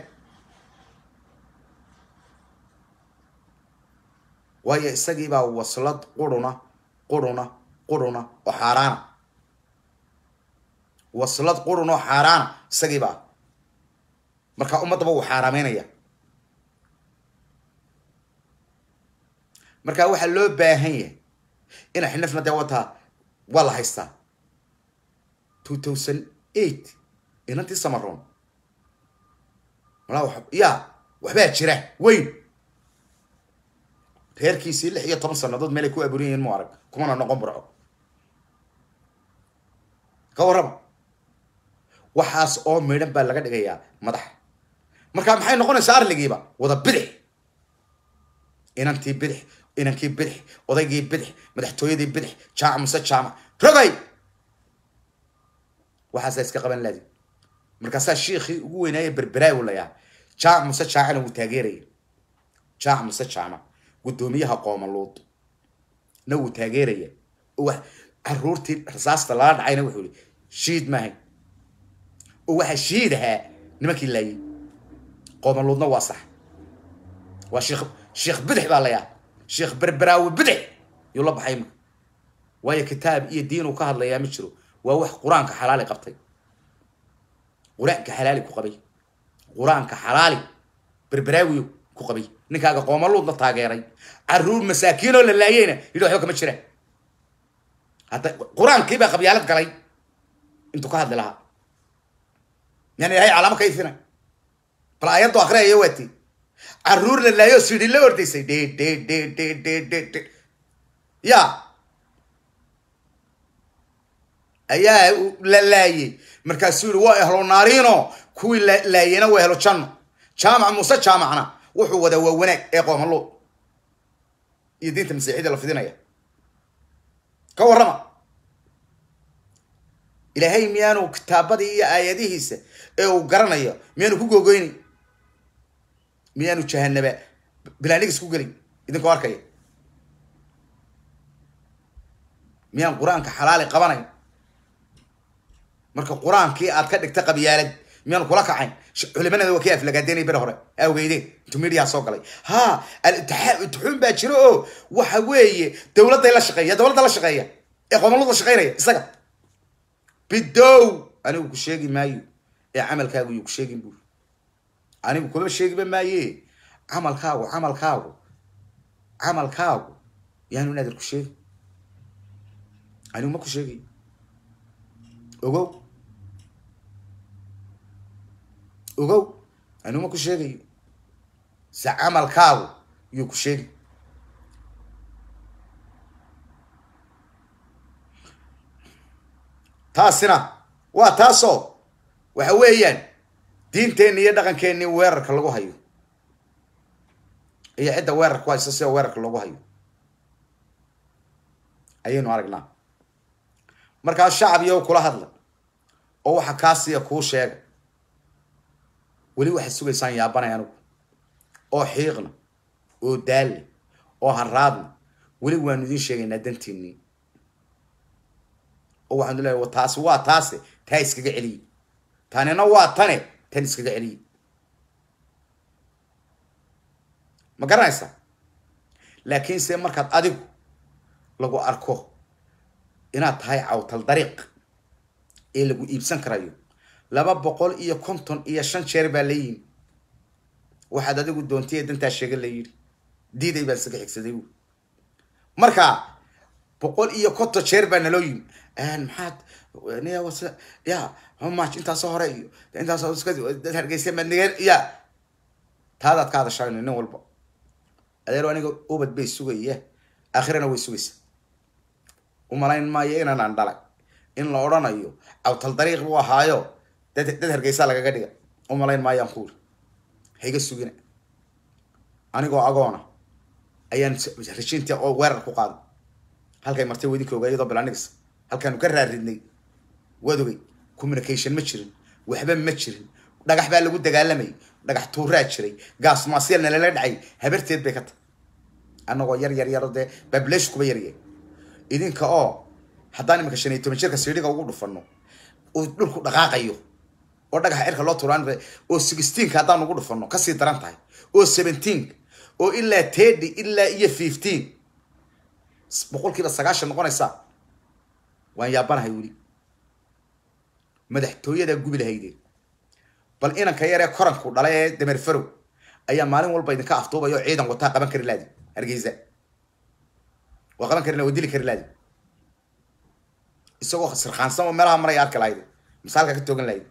waayo isagiibaa waslad quruna quruna quruna oo xaaraana waslad qurun oo xaaraana isagiibaa markaa ummaddaba wuu xaaraameynaya markaa waxaa loo baahan yahay ina xinafna dee wataa waa la haystaa two thousand eight inantii samaroon malaa ya waxbaa jira weyn reerkiisii lix iyo toban sanadood meelay ku abuuran yihiin mu arag kumana noqon burco ka warraba waxaas oo midhan baa laga dhigayaa madaxa markaa maxay noqonaysaa arligiiba wada bidix inantii bidix inankii bidix odaygii bidix madaxtooyadii bidix jaamac muse jaamac rogay waxaasaa iska qaban laadi markaasaa shiikhii ugu weynaaye berberaawi layaa jaamac muse jaamacna wuu taageeraya jaamac muse jaamac guddoomiyaha qoomaluud na wuu taageeraya wa caruurtii rasaasta lala dhacayna wuxuu yihi shiid maahay oo waxaa shiid ahaa nimankii laayay qoomaluudna waa sax waa sheekh sheekh bidix baa layaa sheekh berberaawi bidix yuu la baxay imika waayo kitaab iyo diin uu ka hadlayaa ma jiro waa wax qur-aanka xalaali qabtay qur-aanka xalaali ku qabay qur-aanka xalaali berberaawiyo ku qabay ninkaaga qoomaluudna taageeray caruur masaakiinoo la laayeyna yidhi waxba kama jiraan hadda qur-aankiibaa qabyaalad galay intuu ka hadli lahaa yani ilahay calaamo ka ifina bal aayaddu akriyaya waati caruur la laayo sidhi la ordaysay dhe dhe dhe dhe dhe dhe dhe ya ayaa la laayey markaasuu yihi waa ehlo naariino kuwii laayeyna waa ehlo janno jaamac muuse jaamacna wuxuu wadaa waa wanaag ee qoomaluud iyo diinta masiixiyada la fidinaya ka warrama ilaahay miyaanu kitaabadii iyo aayadihiisa ee uu garanayo miyaanu ku googoyni miyaanu jahanaba bilaanigis ku gelin idinkoo arkaya miyaan qur-aanka xalaali qabanayn marka qur-aankii aad ka dhigta qabyaalad miyaanu kula kacayn culimanada waa kii aflagaadeynay bere hore awgeydeen intuu mediaha soo galay ha alintixuun baa jiro oo waxa weeye dawladday la shaqeeya dawladda la shaqeeya ee qoomaluud la shaqeynaya isaga bidow anigu ku sheegi maayo ee camalkaagu yuu ku sheegin buuri anigu kuma sheegiba maaye camalkaagu camalkaagu camalkaagu yaanu naadir ku sheegi anigu ma ku sheegayo ogow ogow anuma ku sheegayo se camalkaagu yuu ku sheegi taasina waa taasoo waxa weeyaan diinteenni iyo dhaqankeenni weerarka lagu hayo iyo cidda weerarka ku haysa sida weerarka loogu hayo ayaynu aragnaa markaa shacab iyo kula hadla oo waxa kaasiya kuu sheega weli waxaad sugaysaan yaabanay anigu oo xiiqna oo daalle oo haraadna weli waanu idiin sheegaynaa dantiinii oo waxaanu leeyahay taasi waa taase taa iskaga celiye tanina waa tane tan iskaga celiye ma garanaysaa laakiinse markaad adigu lagu arko inaad tahay cawtal dariiq ee lagu iibsan karayo laba boqol iyo konton iyo shan jeer baa la yimi waxaad adigu doontay ee dantaa sheega la yidhi diiday baan isaga xigsaday bu marka boqol iyo konton jeer baa naloo yimi maxaad ya homach intaasoo hore iyo intaasoo dad hargeysa madnigeen ya taadaad ka hadashaa nin walba adeero aniga ubad bay sugaya aakhirana way sugaysa umalayn maayo inanaan dhalay in la odhanayo cawtal dariiq buu ahaayo dad dad hargeysaa lagaga dhiga umalayn maayaan kuuri haiga sugina anigoo agoona ayaan rashiinta oo weerar ku qaaday halkay martay wadinka ogaa iyadoo bilanigis halkaanu ka raaridnay waad ogay communication ma jirin waxba ma jirin dhagax baa lagu dagaalamayay dhagax tuuraa jiray gaas maasyalna lala dhacay habarteed bay ka tahay annagoo yar yar yaro dee bablesh kuba yaryay idinka oo haddaan iminka shan iyo toban jirka siidhiga ugu dhufano oo dhulku dhaqaaqayo oo dhagaxa cirka loo turaan oo sixteenka haddaan ugu dhufano kasii daran tahay oo seventeen oo ilaa thirty ilaa iyo fifteen boqolkiiba sagaashan noqonaysa waan yaabanahay weli madaxtooyadaa gubi lahaydeen bal inanka yaree koranku dhalay ee dameer farow ayaa maalin walba idinka afduubaya oo ciidan wataa qaban kari laadi hargeysa waa qaban kari waa dili kari laadi isagoo sirkaansan oo meelaha maraya arki lahayd misaalka ka toogan lahayd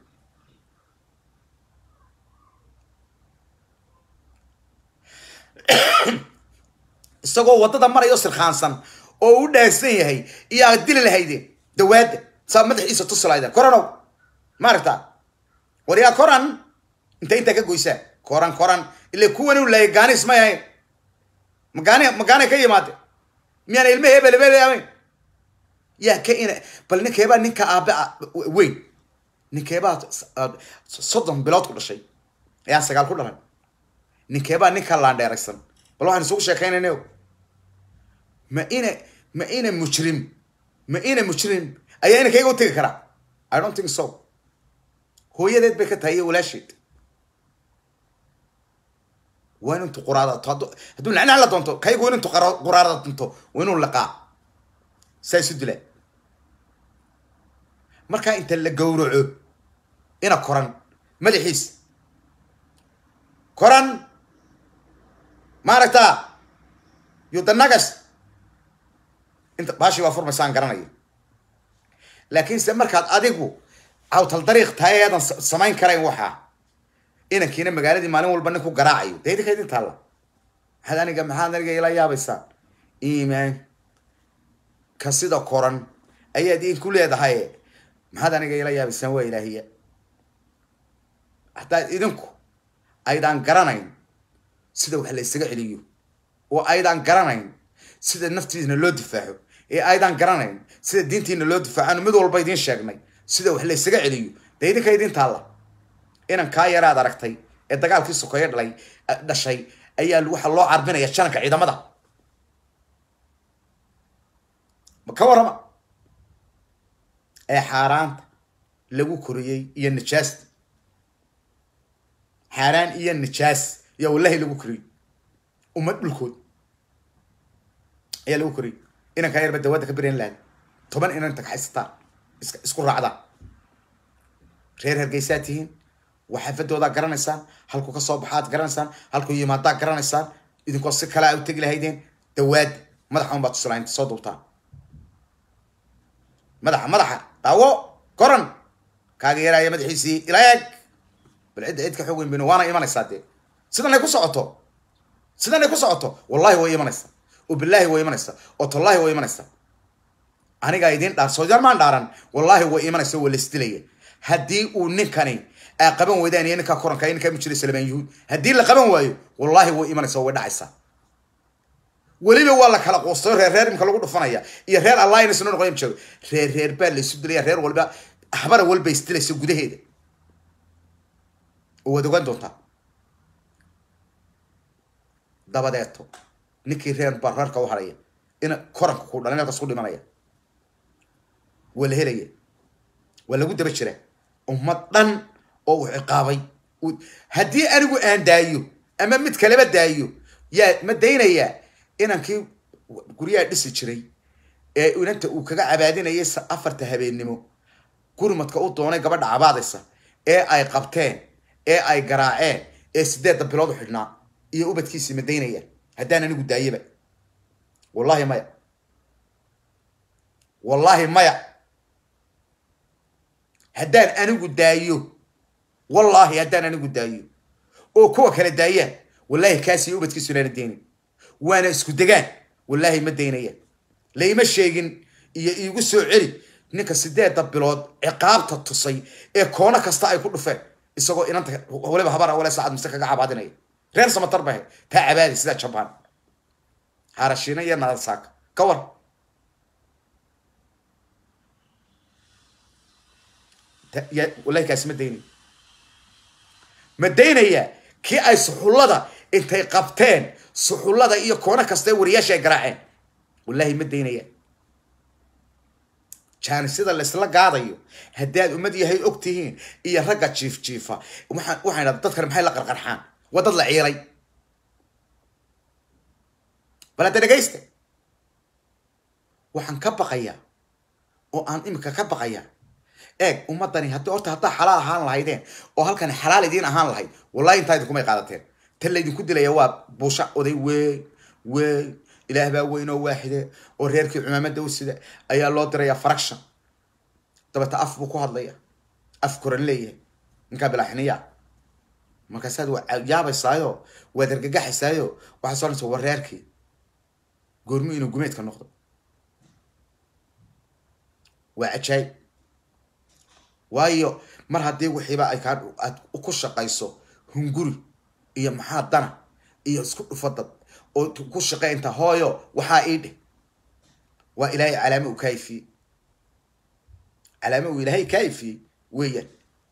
isagoo waddada maraya sirkaansan oo u dhaansan yahay iyo aad dili lahaydeen dawaadda saa madaxiisa tusi lahaydeen koranow maaragta war yaa koran inta intaa ka goysaa koran koran ila kuwan u laayay gaanis may ahayn magaani magaanay ka yimaade miyaana ilma hebel hebel ahayn yaa ka ina bal ninkeebaa ninka aabe weyn ninkeebaa soddon bilood ku dhashay ayaan sagaal ku dhalay ninkeebaa ninka laandheeraysan bal waxaan isugu sheekaynayna ma ina ma ina mujrim ma ina mujrim ayaa inankayga u tegi karaa i don't think so hooyadeed bay ka tahay iyo walaasheed waa inu intu quraadato hadduu hadduu nacnac la doonto kaygu in intu quraarada dunto waa inuu liqaa saa isu dilaa markaa inta la gawraco ina koran madaxiis koran maaragta yudanagas inta baashi waa furmaysaan garanaya laakiinse markaad adigu cawtal dariiq tahay eedan samayn karayn waxaa inankiina magaaladii maalin walba nin ku garaacayo dee idinka idin taalla maxaad aniga maxaad aniga ila yaabaysaan iimaan ka sida koran ayaad idinku leedahay maxaad aniga ila yaabaysaan waa ilaahiya haddaad idinku aydaan garanayn sida wax la isaga celiyo oo aydaan garanayn sida naftiina loo difaaco ee aydaan garanayn sida diintiina loo difaacaanu mid walba idiin sheegnay sida wax la isaga celiyo dee idinka idin taalla inan kaa yaraad aragtay ee dagaalkii sokeeye dhalay dhashay ayaa waxaa loo carbinaya jananka ciidamada ma ka warrama ee xaaraanta lagu koriyey iyo nijaasta xaaraan iyo nijaas ayaa wallahi lagu koriyey ummad dhulkood ayaa lagu koriyey inankaa yarba dawaadda ka birayn lahayd toban inan tagxaysataan is isku raacdaan reer hargeysaa tihiin waxaafadoodaa garanaysaan halku ka soo baxaad garanaysaan halku yimaadaa garanaysaan idinkoo si kale a u tegi lahaydeen dawaadda madaxa un baad tusilaha inta soo duubtaan madaxa madaxa daawo koran kaaga yaraya madaxiisii ila eeg bal cidda cid ka xoog weyn baynu waana imanaysaa dee sidanay ku socoto sidanay ku socoto wallahi way imanaysaa oo bilaahi way imanaysaa oo tollaahi way imanaysaa anigaa idiin dhaar soojar maan dhaaran wallaahi way imanaysa waa laisdilaya haddii uu ninkani aa qaban weydaan iyo ninkaa koranka ninkaa mujira salmaan yuhuud haddii la qaban waayo wallaahi way imanaysa way dhacaysaa weliba waa la kala quustayo reer reer imka lagu dhufanaya iyo reer alliance noo noqoya jeego reer reer baa la isu dilaya reer walba habara walba isdilaysa gudaheeda oo waad ogaan doontaa dabadeeto ninkii reer baa reerka u haraya ina koranka ku dhalin halkaas ku dhimanaya waa la helaya waa lagu daba jira ummad dhan oo uu ciqaabay haddii anigu aan daayo ama mid kaleba daayo yaa ma daynayaa inankii guryaha dhisi jiray ee inanta uu kaga cabaadinayay afarta habeennimo gurmadka u doonay gabadha cabaadaysa ee ay qabteen ee ay garaaceen ee sideedda bilood u xidhnaa iyo ubadkiisii ma daynayaan haddaan anigu daayaba wallahi maya wallahi maya haddaan anigu daayo wallaahi haddaan anigu daayo oo kuwa kale daayaan wallahi kaasi ubadkiisu inaana deynin waana isku degaan wallaahi ma daynayaan layma sheegin iyo iigu soo celi ninka sideedda bilood ciqaabta tusay ee koono kasta ay ku dhufeen isagoo inanta waliba habar wale saacad mise kaga cabaadinaya reer samatar bahe taa cabaadi sidaa jabaan harashiina iyo nadasaaka ka war wallahi kaasi ma daynaya ma daynayaa kii ay suxullada intay qabteen suxullada iyo koono kasta ee wariyaasha ay garaaceen wallahi ma daynaya jaanisida laysla gaadayo haddaad ummad yahay og tihiin iyo ragga jiif jiifa waxaan waxaan idhahda dadkan maxay la qarqarxaan waa dad la ciilay bal hadda dhegaysta waxaan ka baqayaa oo aan imika ka baqayaa eeg ummadani haddii horta haddaa xalaal ahaan lahaydeen oo halkan xalaal idiin ahaan lahayd wallahi intaa idinkumay qaadateen tan laydinku dilaya waa buusha oday weyn weyn ilaah baa weyn oo waaxide oo reerkii cumaamada u sida ayaa loo dirayaa faraction dabeta af buu ku hadlaya af koran leeyahay ninkaa bilaaxiniya markaasaad waa yaabaysaayo waad argagaxaysaayo waxaad soonaysa war reerkii goormu inuu gumeedka noqdo waa cajaayib waayo mar haddii wixiiba ay kaa aad ku shaqayso hunguri iyo maxaa dana iyo isku dhufadad oo ku shaqaynta hooyo waxaa ii dheh waa ilaahay calaamo uu kaayifiyey calaamo uu ilaahay kaayifiyey weeyaan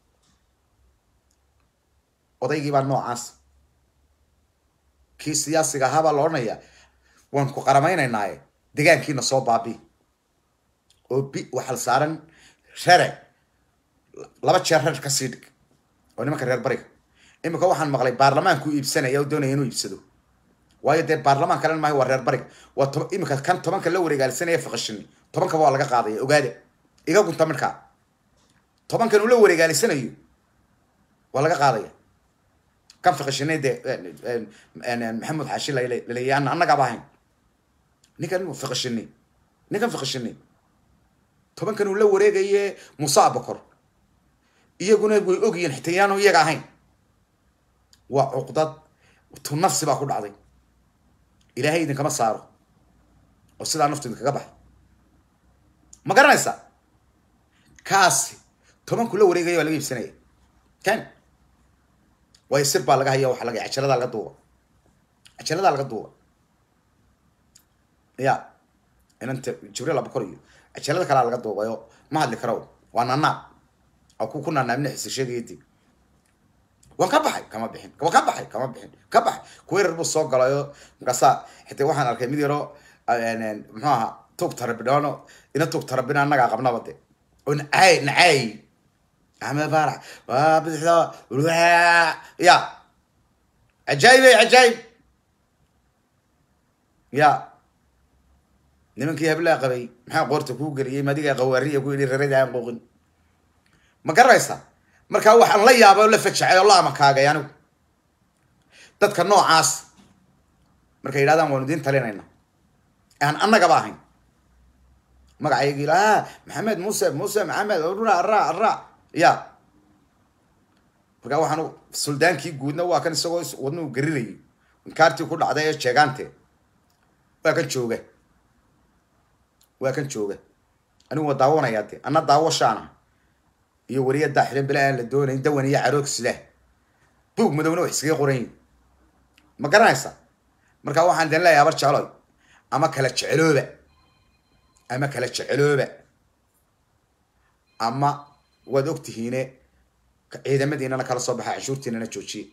odaygii baa noocaas kii siyaasiga ahaa baa la odhanayaa waan ku qaramaynaynaye degaankiina soo baabi oo bi waxal saaran rere laba jeer reer ka sii dhig oo nimanka reer bariga imika waxaan maqlay baarlamaanku iibsanaya oo doonaya inuu iibsado waayo dee baarlamaan kalen maayo waa reer bariga waa to imika kan tobanka la wareegaalisanaya fiqashini tobankaba waa laga qaadaya ogaada iga gunta midkaa tobankan uu la wareegaalisanayo waa laga qaadaya kan fiqashine dee maxamed xaashi laleeya annagaaba ahayn ninkan fiqashini ninkan fiqashini tobankan uu la wareegaye muuse abakor iyaguna way ogyihiin xitaa yaanu iyaga ahayn waa cuqdad tu nafsi baa ku dhacday ilaahay idinkama saaro oo sidaa naftu idinkaga baxay ma garanaysaa kaasi tobanku la wareegaya waa laga iibsanaya kan waayo sir baa laga haya waxa laga cajaladaa laga duuba cajaladaa laga duuba ya inanta jibriil abakor iyo cajalada kalaa laga duubayo ma hadli karo waa nanaab oo ku ku nanaabna xisishadeedii waan ka baxay kama bixin wa ka baxay kama bixin ka baxay kuweerar buu soo galayo markaasaa xitaa waxaan arkay mid yaro muxuu ahaa tug tarabidhoono ina tug tarabina annagaa qabnaba de oo nacaay nacaay axmed baarax waa bidixda ya cajaayib ey cajaayib ya nimankii hablaa qabay maxaa qoorta kuu geliyay madigaa qawaariya ku yidhi rarada aan qooqin ma garanaysaa markaa waxaan la yaabay oo la fajacay oo la amakaagay anigu dadka noocaas markay yidhahdaan waanu idiin talinayna aan annagaba ahayn magacaygii lahaa maxamed muuse muuse maxamed ra ra ra ya markaa waxaan suldaankii guudna waa kan isagoo wadna u garinayay inkaartii ku dhacday ee jeegaante waa kan jooga waa kan jooga anigu waa daawanayaa de anna daawashaana iyo wariya daaxilen bila aan la doonayn dawan iyo caroog silah buug madowna wax iskaga qoran yihin ma garanaysa markaa waxaan den leeyahay abar jecloy ama kala jecelooba ama kala jecelooba ama waad ogtihiine ciidamadiinana kala soo baxa canshuurtiinana joojiye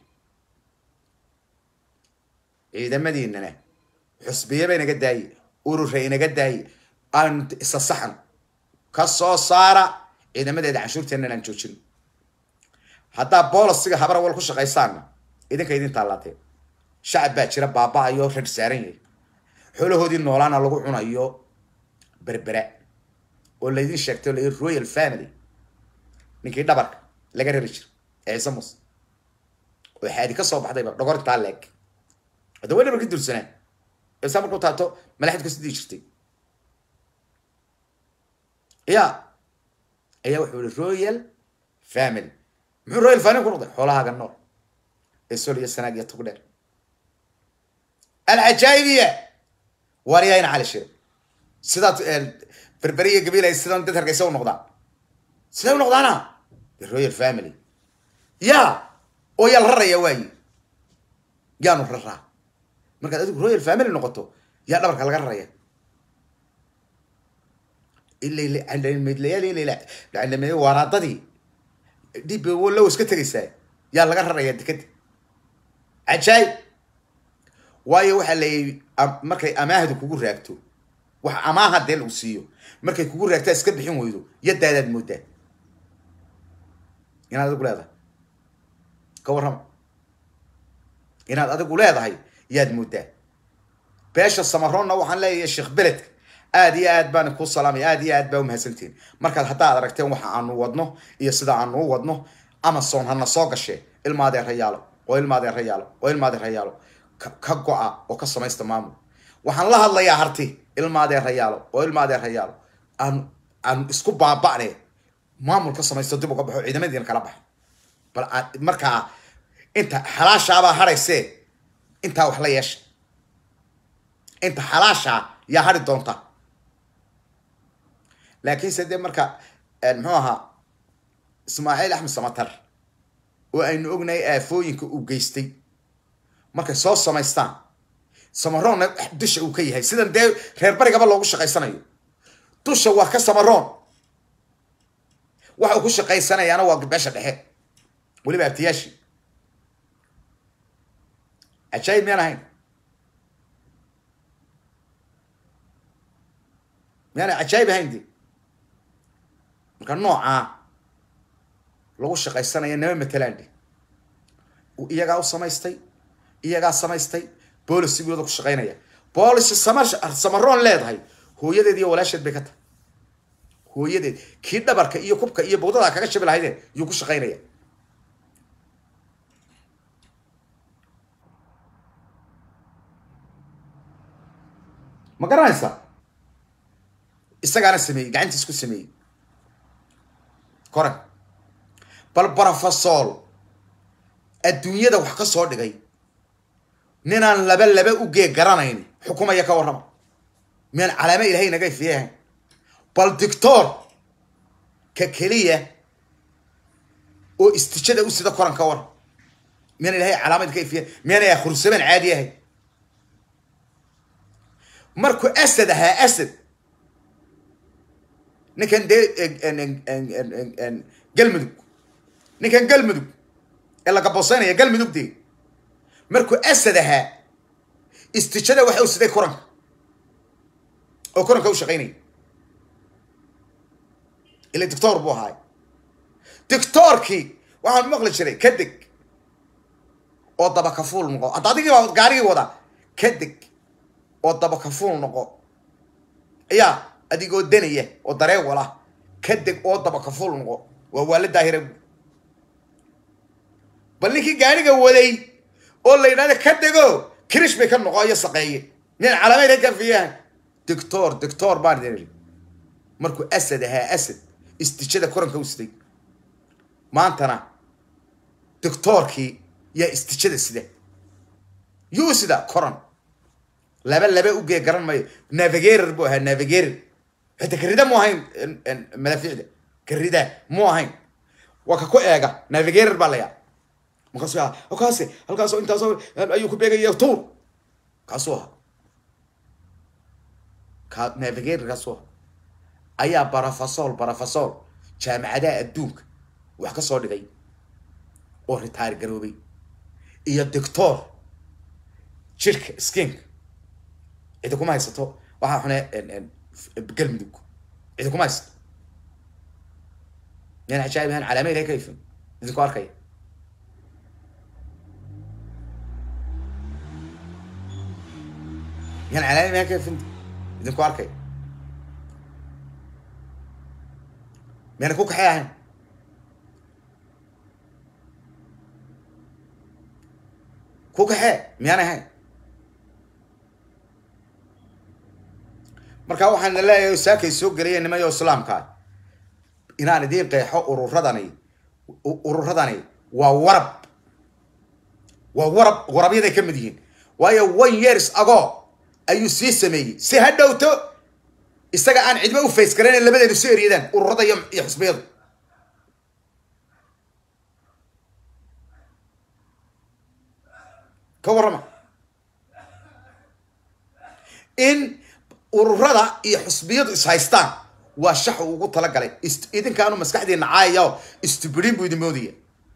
ciidamadiinana xusbiyaba inaga daaye urura inaga daaye aan isa saxan ka soo saara ciidamadeeda canshuurteenana aan joojin haddaa bolosiga habar wal ku shaqaysaanna idinka idin taalaatee shacab baa jira baaba-ayo rar saaran yahay xoolahoodii noolaana lagu cunayo berbera oo laydin sheegtay o la royal family ninkii dhabarka laga rari jira ee ciise muuse oo xaadi ka soo baxdayba dhogortaa leeg hadda way dhabarka dulsanaan isa markuu taato malaxid ka sidii jirtay ya ayaa wuxuu yihi royal family muxuu royal family ku noqday xoolahaaga nool ee sol iyo sanaag iyo tugdheer alcajaa'ibiya waariyayna cali shire sidaad berberi iyo gabiil ay sidan dad hargeysa u noqdaan siday u noqdaana the royal family ya oo yaa la raraya waayi yaanu raraa markaad adigu royal family noqoto yaa dhabarka laga raraya ilaydlayaal waaraadadii dib low iska tegaysaa yaa laga raraya dekeda cajaayib waayo waxaa layihi markay amaahdu kugu raagto wax amaaha dee lagu siiyo markay kugu raagtaa iska bixin weydo yadaadaad moodaa inaad adigu leedahay ka warrama inaad adigu leedahay yaad moodaa beesha samaroonna waxaan leeyahay sheekh beledka aad iyo aad baan ku salaamay aad iyo aad baa umahadsantihin markaad haddaad aragteen waxa aanu wadno iyo sida aanu u wadno amazon hana soo gashee ilmaadee rayaalo oo ilmaadee rayaalo oo ilmaadee rayaalo ka go-a oo ka samaysta maamul waxaan la hadlayaa harti ilmaadee rayaalo oo ilmaadee rayaalo aan aan isku baaba'ne maamul ka samaysto dib uga baxo ciidamadiina kala baxo bal markaa inta xalaashaabaa hadhaysee intaa wax la yeesha inta xalaashaa yaa hadhi doonta laakiinse dee marka muxuu ahaa ismaaciil axmed samatar oo aynu ognahay aafooyinka uu geystay markay soo samaystaan samaroonna dusha uu ka yahay sidan dee reer barigaba loogu shaqaysanayo dusha waa ka samaroon waxa uu ku shaqaysanayaana waa beesha dhexe weliba abtiyaashii cajaayib miyaan ahayn miyaana cajaayib ahayn de marka noocaa lagu shaqaysanaya nama matelaan de iyagaa u samaystay iyagaa samaystay boolicigooda ku shaqaynaya boolici sama samaroon leedahay hooyadeed iyo walaasheed bay ka tahay hooyadeed kii dhabarka iyo kubka iyo bawdadaa kaga shabi lahaydeen yuu ku shaqaynaya ma garanaysaa isagaana sameeyey gacantiis ku sameeyey koran bal brofesol adduunyada wax ka soo dhigay ninaan laba laba u gee garanayn xukumaya ka warrama miyaan calaamo ilahay naga ifiyahan bal dictor ka keliya oo istijada u sida koran ka war miyaan ilahay calaamad ka ifiya miyaanay akhursamaan caadi ahay markuu asad ahaa asad ninkan dee galmudug ninkan galmudug ee la gaboseynaya galmudug dee markuu asad ahaa istijada waxa u siday koranka oo koranka u shaqaynaya ila dictor buu ahaay dictorkii waxaan maqli jiray ka deg oo daba kafuul noqo hadda adigii baa gaarigii wadaa ka deg oo daba kafuul noqo yaa adigoo danaya oo dareewal ah ka deg oo daba kafuul noqo waa waala daahira bal ninkii gaariga waday oo la yidhahda ka dego kirish bay ka noqo iyo saqeeye miyaan calaameyd ka fiyahan dictor dictor baan idin iri markuu asad ahaa asad istijada koranka u siday maantana doctoorkii yaa istijada sida yuu sida koran laba laba ugee garan mayo navigator buu ahaa navigator xita karida mu ahayn madaafiicda karida mu ahayn waa ka ku eega navigator baa layaa markaasu yaa kaasi halkaasoo intaasoo ayuu ku beegaya tuur kaasuu ahaa ka navigator kaasuu ahaa ayaa barafasol barafasol jaamacadaha adduunka wax ka soo dhigay oo ritaar garoobay iyo doctor jirka skinka cidi kuma haysato waxaa xune galmudug cidi kuma haysato yan cajaayib ahaan calaama ilahay ka ifin idinku arkaya yan calaama ilahay ka ifin idinku arkaya miyana ku kaxay ahayn ku kaxee miyaan ahayn markaa waxaan leeyahay saakay soo gelaya nimayo islaamkaa inaan idiin qeexo ururadani ururadani waa warab waa warab warabyaday ka mid yihiin waayo one years ago ayuu sii sameeyey si ha dhowto isaga aan cidmo u fays garayn labadeenu si eryadaan ururada iyo iyo xusbiyadu ka warrama in ururada iyo xusbiyadu is haystaan waa shax uu ugu talagalay idinkaanu maskaxdiina caayao istubidin buu idin moodaya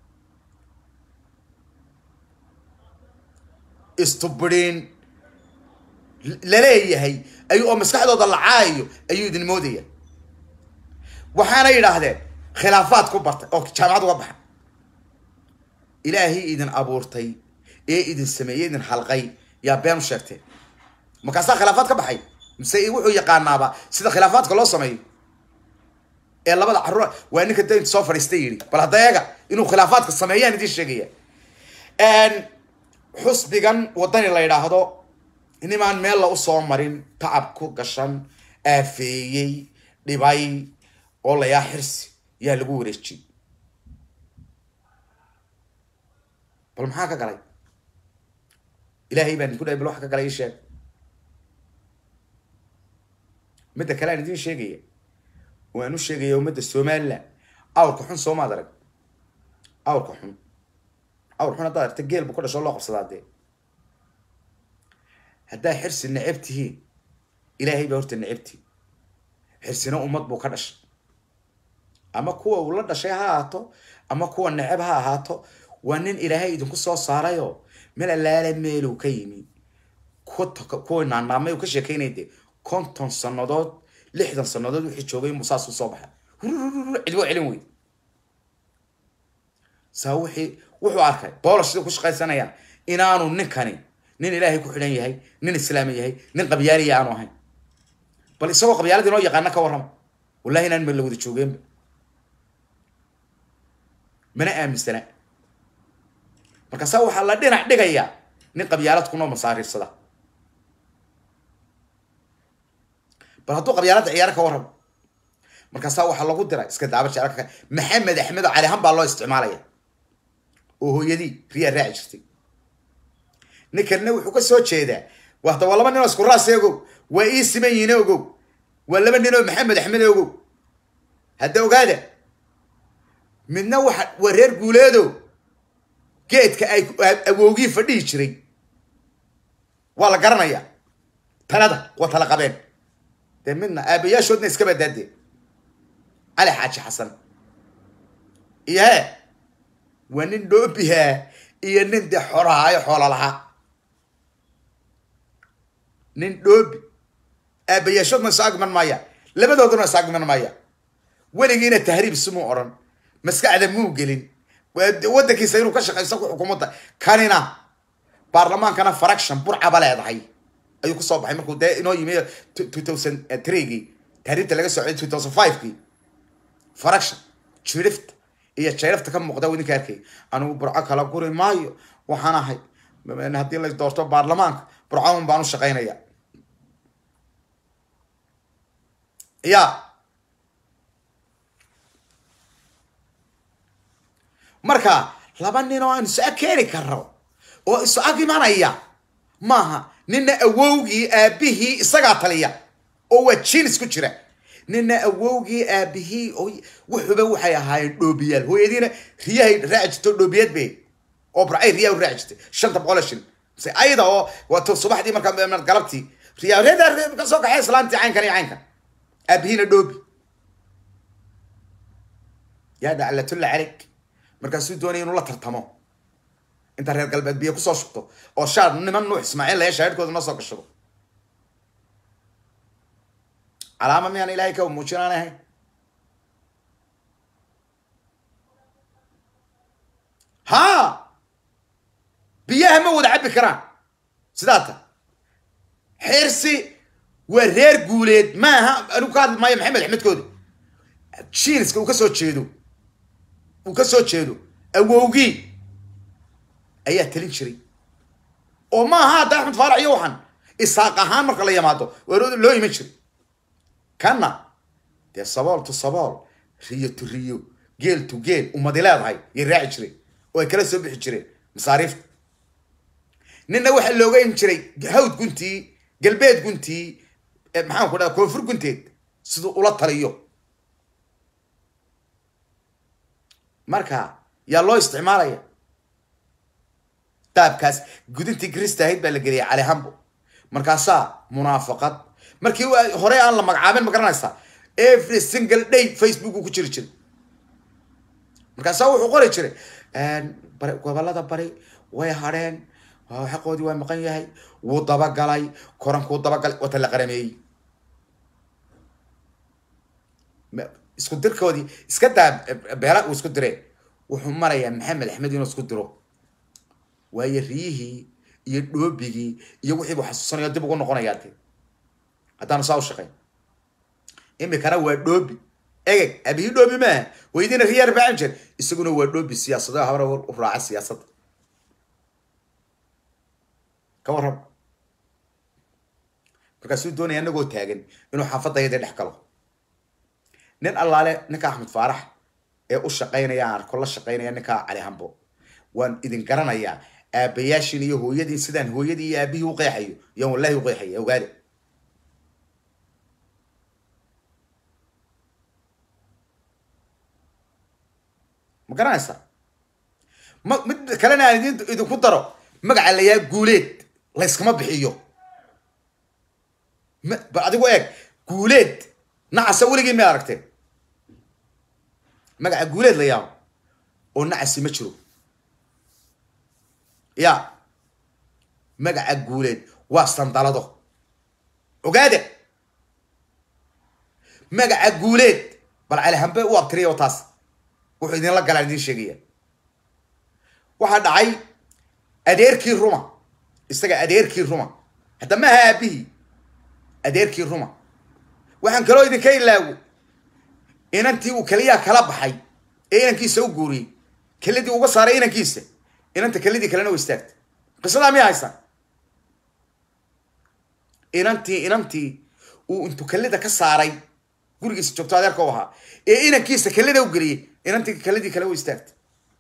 istubidin laleeyahay ayuu oo maskaxdooda la caayayo ayuu idin moodaya waxaana yidhaahdeen khilaafaad ku bartay oo jaamacad uga baxa ilaahay idin abuurtay ee idin sameeyey idin halqay yaa been u sheegteen markaasaa khilaafaad ka baxay mise wuxuu yaqaanaaba sida khilaafaadka loo sameeyo ee labada carruur waa ninka daynta soo fadhiistay yidhi bal hadda eega inuu khilaafaadka sameeyaan idiin sheegaya xusbigan waddani la yidhaahdo nimaan meel la usoo marin tacab ku gashan aafeeyey dhibay oo layaa xirsi yaa lagu wareejiyey bal maxaa ka galay ilaahay baan idinku dhahay bal waxa ka galay ii sheeg midda kale aan idiin sheegaya waan u sheegaya ummadda somaliland awrka xun soomaad arag awrka xun awr xun haddaad aragta geel buu ka dhasho loo qabsadaa dee haddaa xirsi necab tihiin ilaahay baa horta necabtihin xirsina ummad buu ka dhashay ama kuwa uu la dhashay ha ahaato ama kuwa necab ha ahaato waa nin ilaahay idinku soo saarayoo meel allaala meeluu ka yimi kuwa naanaamay uu ka sheekaynay dee konton sanadood lixdan sanadood wixii joogay inbuu saas u soo baxa cidbo celin weyd saa wixii wuxuu arkay boolash sida ku shaqaysanayaan inaanu ninkani nin ilaahay ku xidhan yahay nin islaami yahay nin qabyaaliya aanu ahayn bal isagoo qabyaalada inoo yaqaana ka warrama wallahi inaan meel la wada joogeenba mana aaminsana markaasaa waxaa la dhinac dhigayaa nin qabyaalad kunoo masaariirsada bal hadduu qabyaaladda ciyaaro ka warramo markaasaa waxaa lagu diray iska daaba jecelka maxamed axmed oo calihan baa loo isticmaalaya oo hooyadii riyaa raaci jirtay ninkanna wuxuu ka soo jeedaa wada waa laba nin oo isku raas ogow waa ii siman yihiin ogow waa laba nin oo maxamed axmed ogow hadda ogaada midna waxa waa reer guuleedo geedka ay awowgii fadhihi jiray waa la garanayaa talada waa tala qabeen dee midna aabayaashoodna iska badaadee cali xaaji xasan iyo he waa nin dhoobihaa iyo nin dee xoolahaayo xoola lahaa nin dhoobi aabayaashoodna is agman maaya labadooduna is agman maaya weligiina tahriib simuu odhan maskaxda muu gelin waddankiisa inuu ka shaqaysto ku xukuumadda kanina baarlamaankana fraction burcaba leedahay ayuu kusoo baxay markuu dee inoo yimi two thousand threegii tahriibta laga socday two thousand fivekii fraction jirifta iyo jayrafta ka muuqda w idinka arkay anigu burco kala guri maayo waxaan ahay haddii la doorto baarlamaanka burcon baan u shaqaynaya ya marka laba nin oo aan isu ag keeni karo oo isu ag imanaya maaha nina awowgii aabihii isagaa taliya oo waa jinis ku jira nina awowgii aabihii oo wuxuba waxay ahaayeen dhoobiyaal hooyadiina riyahay raaci jirto dhoobiyad bay oo barcay riyaa raaci jirtay shanta boqol shil se ayada oo wato subaxdii markaa galabtii riyaa reeda ka soo kaxay islaantii caynkan iyo caynkan aabihiina dhoobi yaa daclatulla calayk markaasuu doonaya inuu la tartamo inta reer galbeed biyo kusoo shubto oo shaar niman nuux ismaaciil laya shaahidkooda noo soo gashado calaama miyaan ilaahay ka muujinaan ahay ha biyaha ma wada cabbi karaan sidaa ta xirsi waa reer guuleed maaha anigu ka hadli maayo maxamed axmedkoodi jiiniska uu ka soo jeedo uu ka soo jeedo awowgii ayaa talin jiray oo maaha hadda axmed faarax iyo waxan isaaq ahaan marka la yimaado waa loo iman jiray kana dee sabool to sabool riyo to riyo geel to geel ummadi leedahay yay raaci jiray oo ay kala soo bixi jireen masaariifta ninna waxaa looga iman jiray hawd guntii galbeed guntii maxaan ku dhaha koonfur gunteed siduu ula taliyo marka yaa loo isticmaalaya qaabkaas gudintii krista ahayd baa la geliyay cali hambo markaasaa munaafaqad markii hore aan la magacaabin ma garanaysaa every single day facebook uu ku jiri jiray markaasaa wuxuu qori jiray gobolada bari way hadheen xaqoodii waa maqan yahay wuu dabagalay korankuu dabagalay wata la qarameeyey isku dirkoodii iska daa beela uu isku diree wuxuu marayaa maxamed axmed inuu isku diro waayo riyihii iyo dhoobigii iyo wixii buu xasuusanaya dib ugu noqonayaa dee haddaanu saa u shaqayn imikana waa dhoobi egeg abihii dhoobi maaha weydiina riyaa arbacin jir isaguna waa dhoobi siyaasado habra u raaca siyaasadda ka warrab markaasuu doonaya anagoo taagan inuu xaafadayadii dhex galo nin allaale ninka axmed faarax ee u shaqaynaya aan arko la shaqaynaya ninka cali hambo waan idin garanayaa aabayaashin iyo hooyadiin sidaan hooyadii iyo aabihii u qeexayo yaan wallahi u qeexaya ogaade ma garanaysaa ma mid kalena aan idin idinku daro magaca layaa guuleed layskama bixiyo ma ba adigu eeg guuleed nacasa weligii ma aragteen magaca guuleed la yaabo oo nacasi ma jiro ya magaca guuleed waa sandalado ogaade magaca guuleed bal calihambe u abtiriya oo taas wuxuu idinla galaan idin sheegaya waxaa dhacay adeerkii ruma isaga adeerkii ruma hadda maaha aabihii adeerkii ruma waxaan kaloo idinka ilaawo inantii uu keliyaa kala baxay ee inankiisa u guuriyey kelidii uga saaray inankiisa inanta kelidii kalena u istaagtay qisadaa miya haysaan inantii inantii uu intuu kelida ka saaray gurigiisa joogto adeerka u ahaa ee inankiisa kelida u geliyey inantii kelidii kale u istaagtay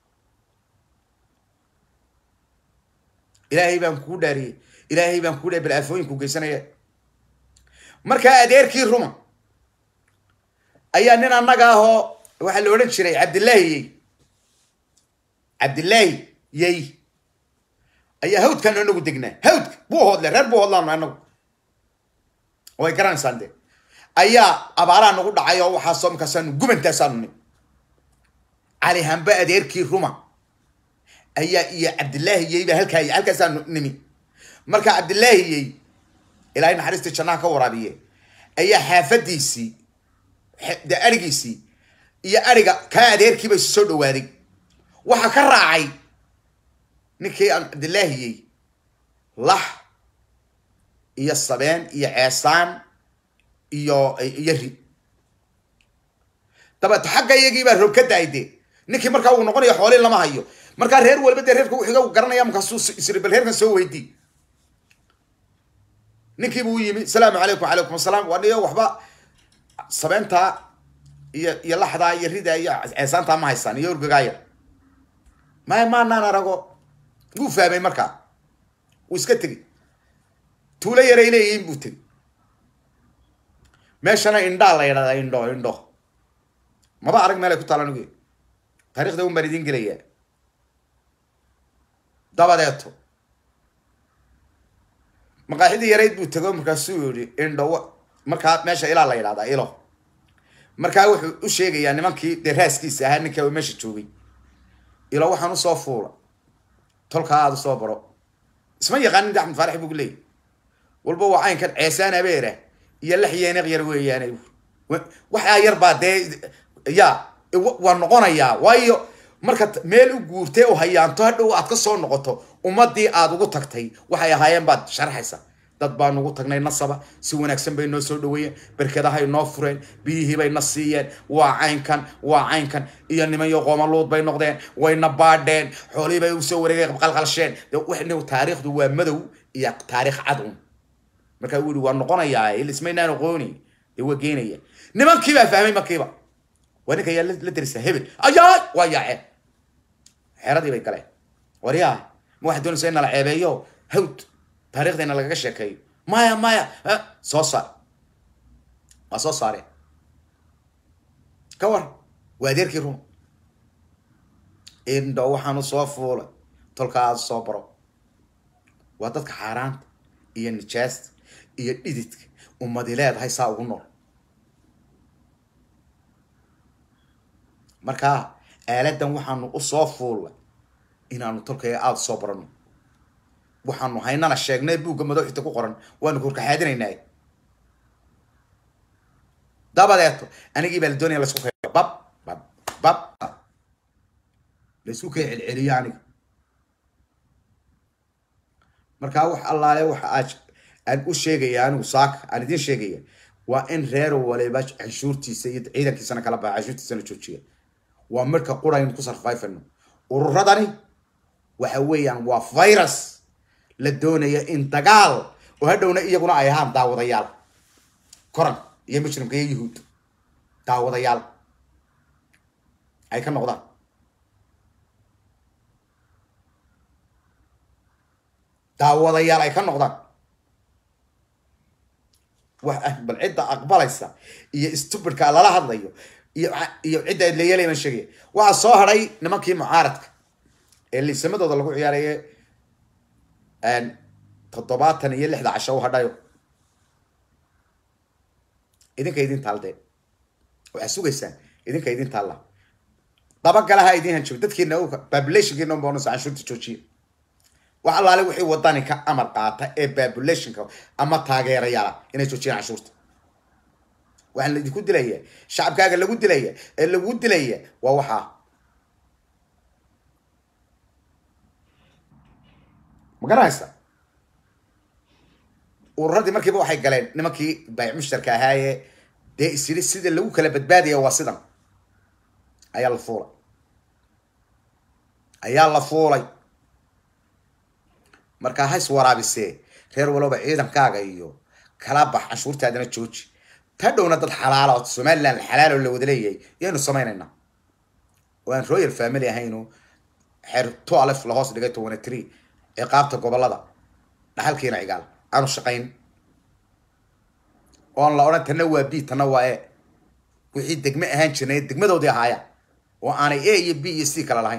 ilaahay baan kugu dhaariyey ilaahay baan kugu dhaariy bal aafooyinku geysanaya markaa adeerkii ruma ayaa nin annaga ahoo waxaa la odhan jiray cabdillaahi yey cabdillaahi yey ayaa hawdkaan anagu degnaa hawdka buu hoodle reer buu hoodlaano anagu way garanaysaan de ayaa abaaraa nagu dhacay oo waxaasoo markaasaanu gubantaasaanu nim cali hambe adeerkii ruma ayaa iyo cabdillaahi yey baa halkaa halkaasaanu nimi marka cabdillaahi yey ilaahay naxariistii jannaha ka waraabiye ayaa xaafadiisii de arigiisii iyo ariga kaa adeerkiiba isu soo dhawaaday waxaa ka raacay ninkii aan cabdillaahiyey lax iyo sabeen iyo ceesaan iyo iyo ri dabeeto xagga iyagii baa roog ka da-ay dee ninkii markaa uu noqonayo xoolii lama hayo markaa reer walba dee reerka wuxiga garanaya markaasuu isri bal reerkan soo weydii ninkiibu u yimi salaamu calaykum calaykum asalaam waa niyo waxba sabeentaa iyo iyo laxdaa iyo ridaa iyo ceesaantaa ma haysaan iyo urgagaaya maya maanaan arago wuu fahmay markaa wuu iska tegey tuulo yaray leeyihiin buu tegey meeshana indhaa la yidhahdaa indho indho maba arag meel ay ku taala anugu taarikhda un baan idiin gelayaa dabadeeto maqaaxidii yarayd buu tego markaasuu yihi indho markaa meesha ilaa la yidhahdaa ilo markaa wuxuu u sheegayaa nimankii dee raaskiisa ahaa ninka meesha joogay ilo waxaan usoo fuula tolkaa aada usoo baro isma yaqaanin axmed faarax buu leeyay walba waa caynkan ceesaan abeera iyo lax yeeneq yar weeyaane waxaa yar baa dee ya waa noqonayaa waayo marka meel u guurtay oo hayaanto hadhow aad ka soo noqoto ummadii aad ugu tagtay waxay ahaayeen baad sharxaysa dad baan ugu tagnay nasaba si wanaagsan bay noo soo dhaweeyeen berkadahay noo fureen biyihii bay na siiyeen waa caynkan waa caynkan iyo nimanyo qoomaluud bay noqdeen wayna baadheen xoolihii bay usoo wareegay qalqalsheen de taariikhdu waa madow iyo taariikh cad un markaa wuu yihi waa noqonayaa ilismaynaan aqooni dee waa geenaya nimankii baa fahmay markiiba waa ninka yaa la derisa hebel ayaa waa yaaceen xeeradii bay galeen waryaa ma waxaad doonaysaa in nala ceebeeyo hawd taariikhdayna lagaga sheekeeyo maya maya soo saar waa soo saareen ka war waa adeerkii run indho waxaanu soo fuulay tolka aada soo baro waa dadka xaaraanta iyo nijaasta iyo dhididka ummadi leedahay saa ugu nool markaa aaladan waxaanu usoo fuullay inaanu tolkaya aada soo barano waxaanu haynana sheegnay buugga madaxita ku qoran waanu korkaxaadinaynaa dabadeeto anigii baa la doonaya laisku kay bab bab bab laisku kay celceliyo aniga markaa wax allaale waxa aad aan u sheegaya anigu saaka aan idiin sheegaya waa in reer waliba canshuurtiisa iyo ciidankiisana kala baxa canshuurtiisana joojiya waa marka quraynu ku sarfayfano ururadani waxa weeyaan waa virus la doonaya in dagaal oo hadhowna iyaguna ay ahaan daawadayaal koran iyo mujrimka iyo yuhuud daawadayaal ay ka noqdaan daawadayaal ay ka noqdaan wax ah bal cidda aqbalaysa iyo stupidka lala hadlayo iyo iyo cidda adleeyalay baan sheegaya waxaa soo hadhay nimankii mucaaradka ee liisamadooda lagu ciyaaraye toddobaatan iyo lixda casho u hadhayo idinka idin taaldeen waxaa sugaysaan idinka idin taalla dabagalaha idin hanjabo dadkiina populationkiina bonus canshuurta joojiya wax allaale wixii wadani ka amar qaata ee populationka ama taageerayaala inay joojiyaan canshuurta waxaan laidinku dilaya shacabkaaga lagu dilaya ee lagu dilaya waa waxaa ma garanaysa ururadii markiiba waxay galeen nimankii baayic mushtarka ahaaye dee isyiri sida lagu kala badbaadaya waa sidan ayaa la fuulay ayaa la fuulay markaa hays waraabisee reer walooba ciidankaaga iyo kala bax canshuurtaadana jooji ta dhowna dad xalaala oo somaliland xalaalo la wada leeyahay yaynu samaynaynaa oo aan royal family ahayno xeer two alef lahoos dhigay tobana tree ee qaabta gobolada dhaxalkiina cigaal aanu shaqayn oon la odhan tana waa b tana waa e wixii degme ahaan jirnay degmadoodii ahaaya oo aanay a iyo b iyo c kala lahayn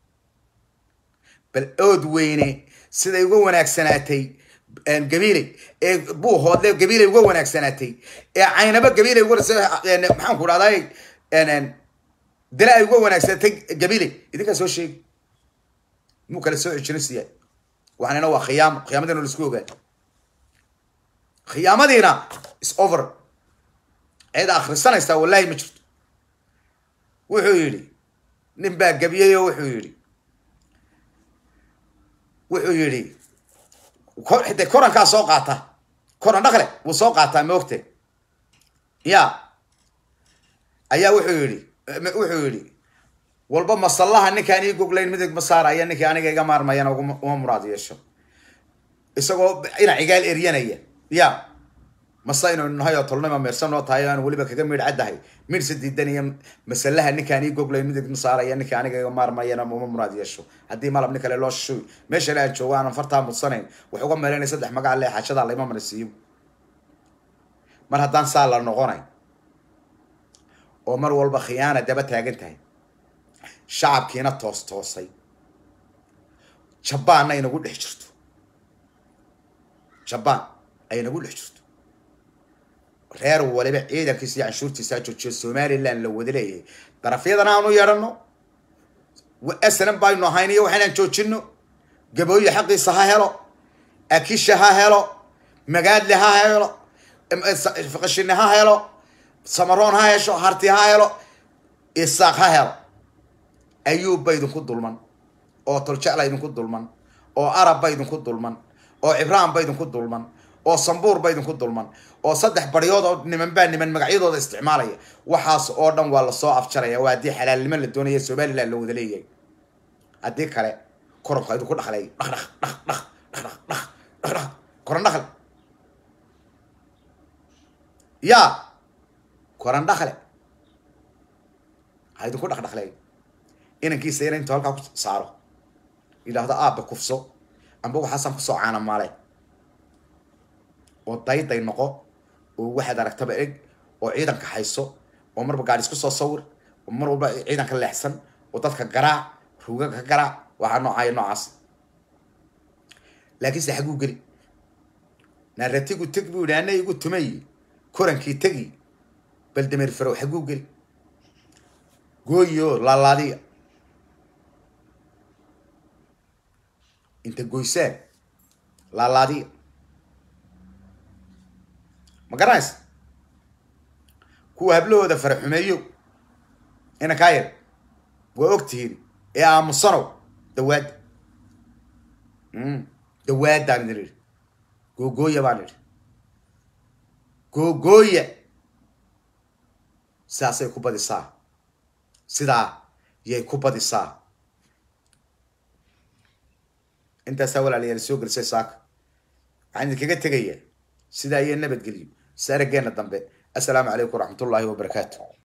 bal ood weyne siday uga wanaagsanaatay gabiiley ee buuhoodle gabiiley uga wanaagsanaatay ee caynaba gabiiley uga maxaan ku dhahday dila ay uga wanaagsanaatay gabiiley idinkaa soo sheegi muu kala soo cijino siyaa waxaanina waa khiyaamo khiyaamadiina laisku ogaa khiyaamadiina is over cid akhrisanaysaa wallahi ma jirto wuxuu yidhi nin baa gabiyey oo wuxuu yidhi wuxuu yidhi de korankaa soo qaata koran dhakle wuu soo qaataa maogte ya ayaa wuxuu yidhi wuxuu yidhi walba masallaha ninkaan ii goglayn midig ma saaraya ninkii aniga iga maarmayana uma muraad yeesho isagoo ina cigaal eryanaya ya mase inaynu nahay oo tolnima meersan noo tahay aan weliba kaga midh caddahay midhse diidanaya masalaha ninkaan ii goglay midig ma saaraya ninka aniga iga maarmayana uma muraad yeesho haddii malab nin kale loo shishoy meeshana aan joogo aanan fartaa mudsanayn wax uga meelanay saddex magac le xajadaa layma marasiiyo mar haddaan saa la noqonay oo mar walba khiyaana daba taagan tahay shacabkiina toos toosay jabbaanna inagu dhex jirto jabbaan ay inagu dhex jirto reer waliba ciidankiisa iyo canshuurtiisa joojiyo somaliland la wada leeyahay darafyadana aanu yeedhano asnan baynu ahayn iyo waxaynaan joojino gabooye xaqiisa ha helo akisha ha helo magaadle ha helo qashine ha helo samaroon ha hesho harti ha helo isaaq ha helo ayuubba idinku dulman oo toljecla idinku dulman oo arabba idinku dulman oo cibraanba idinku dulman oo sambuurba idinku dulman oo saddex baryood oo niman baa niman magacyadooda isticmaalaya waxaas oo dhan waa lasoo afjaraya waa haddii xalaalnimo la doonaya somaliland la wada leeyahay haddii kale koronka idinku dhaqlay dhaq dhaq dhaq dhaq dhaq dhaq dhaq dhaq koran dhaqle yaa koran dhaqle ha idinku dhaqdhaqley inankiisa ina intuu halkaa ku saaro yidhaahdo aabba kufso amba waxaasaan kusoo caanamaale oo dayday noqo oo waxaad aragtaba eg oo ciidanka hayso oo marba gaadhi isku soo sawir oo mar walba ciidanka leexsan oo dadka garaac ruuga ka garaac waxaa noocaaya noocaas laakiinse xaguu geli naaratigu teg buu yidhi ana igu tumay korankii tegi baldameer farow xaguu geli gooyo laalaadiya inta goysaan laalaadiya ma garanaysa kuwa hablahooda fara xumeeyo ina kaa yar waa og tihiin ee aamusanow dawaadda dawaadaan idin idhi googooya baan idhi googooya sidaasay ku badisaa sidaa yay ku badisaa intaasaa walaalayaal soo gelisay saaka waxaan idinkaga tegayaa sidaa iyo nabadgelyo saaraggeena dambe assalaamu calaykum waraxmat ullaahi wabarakaatu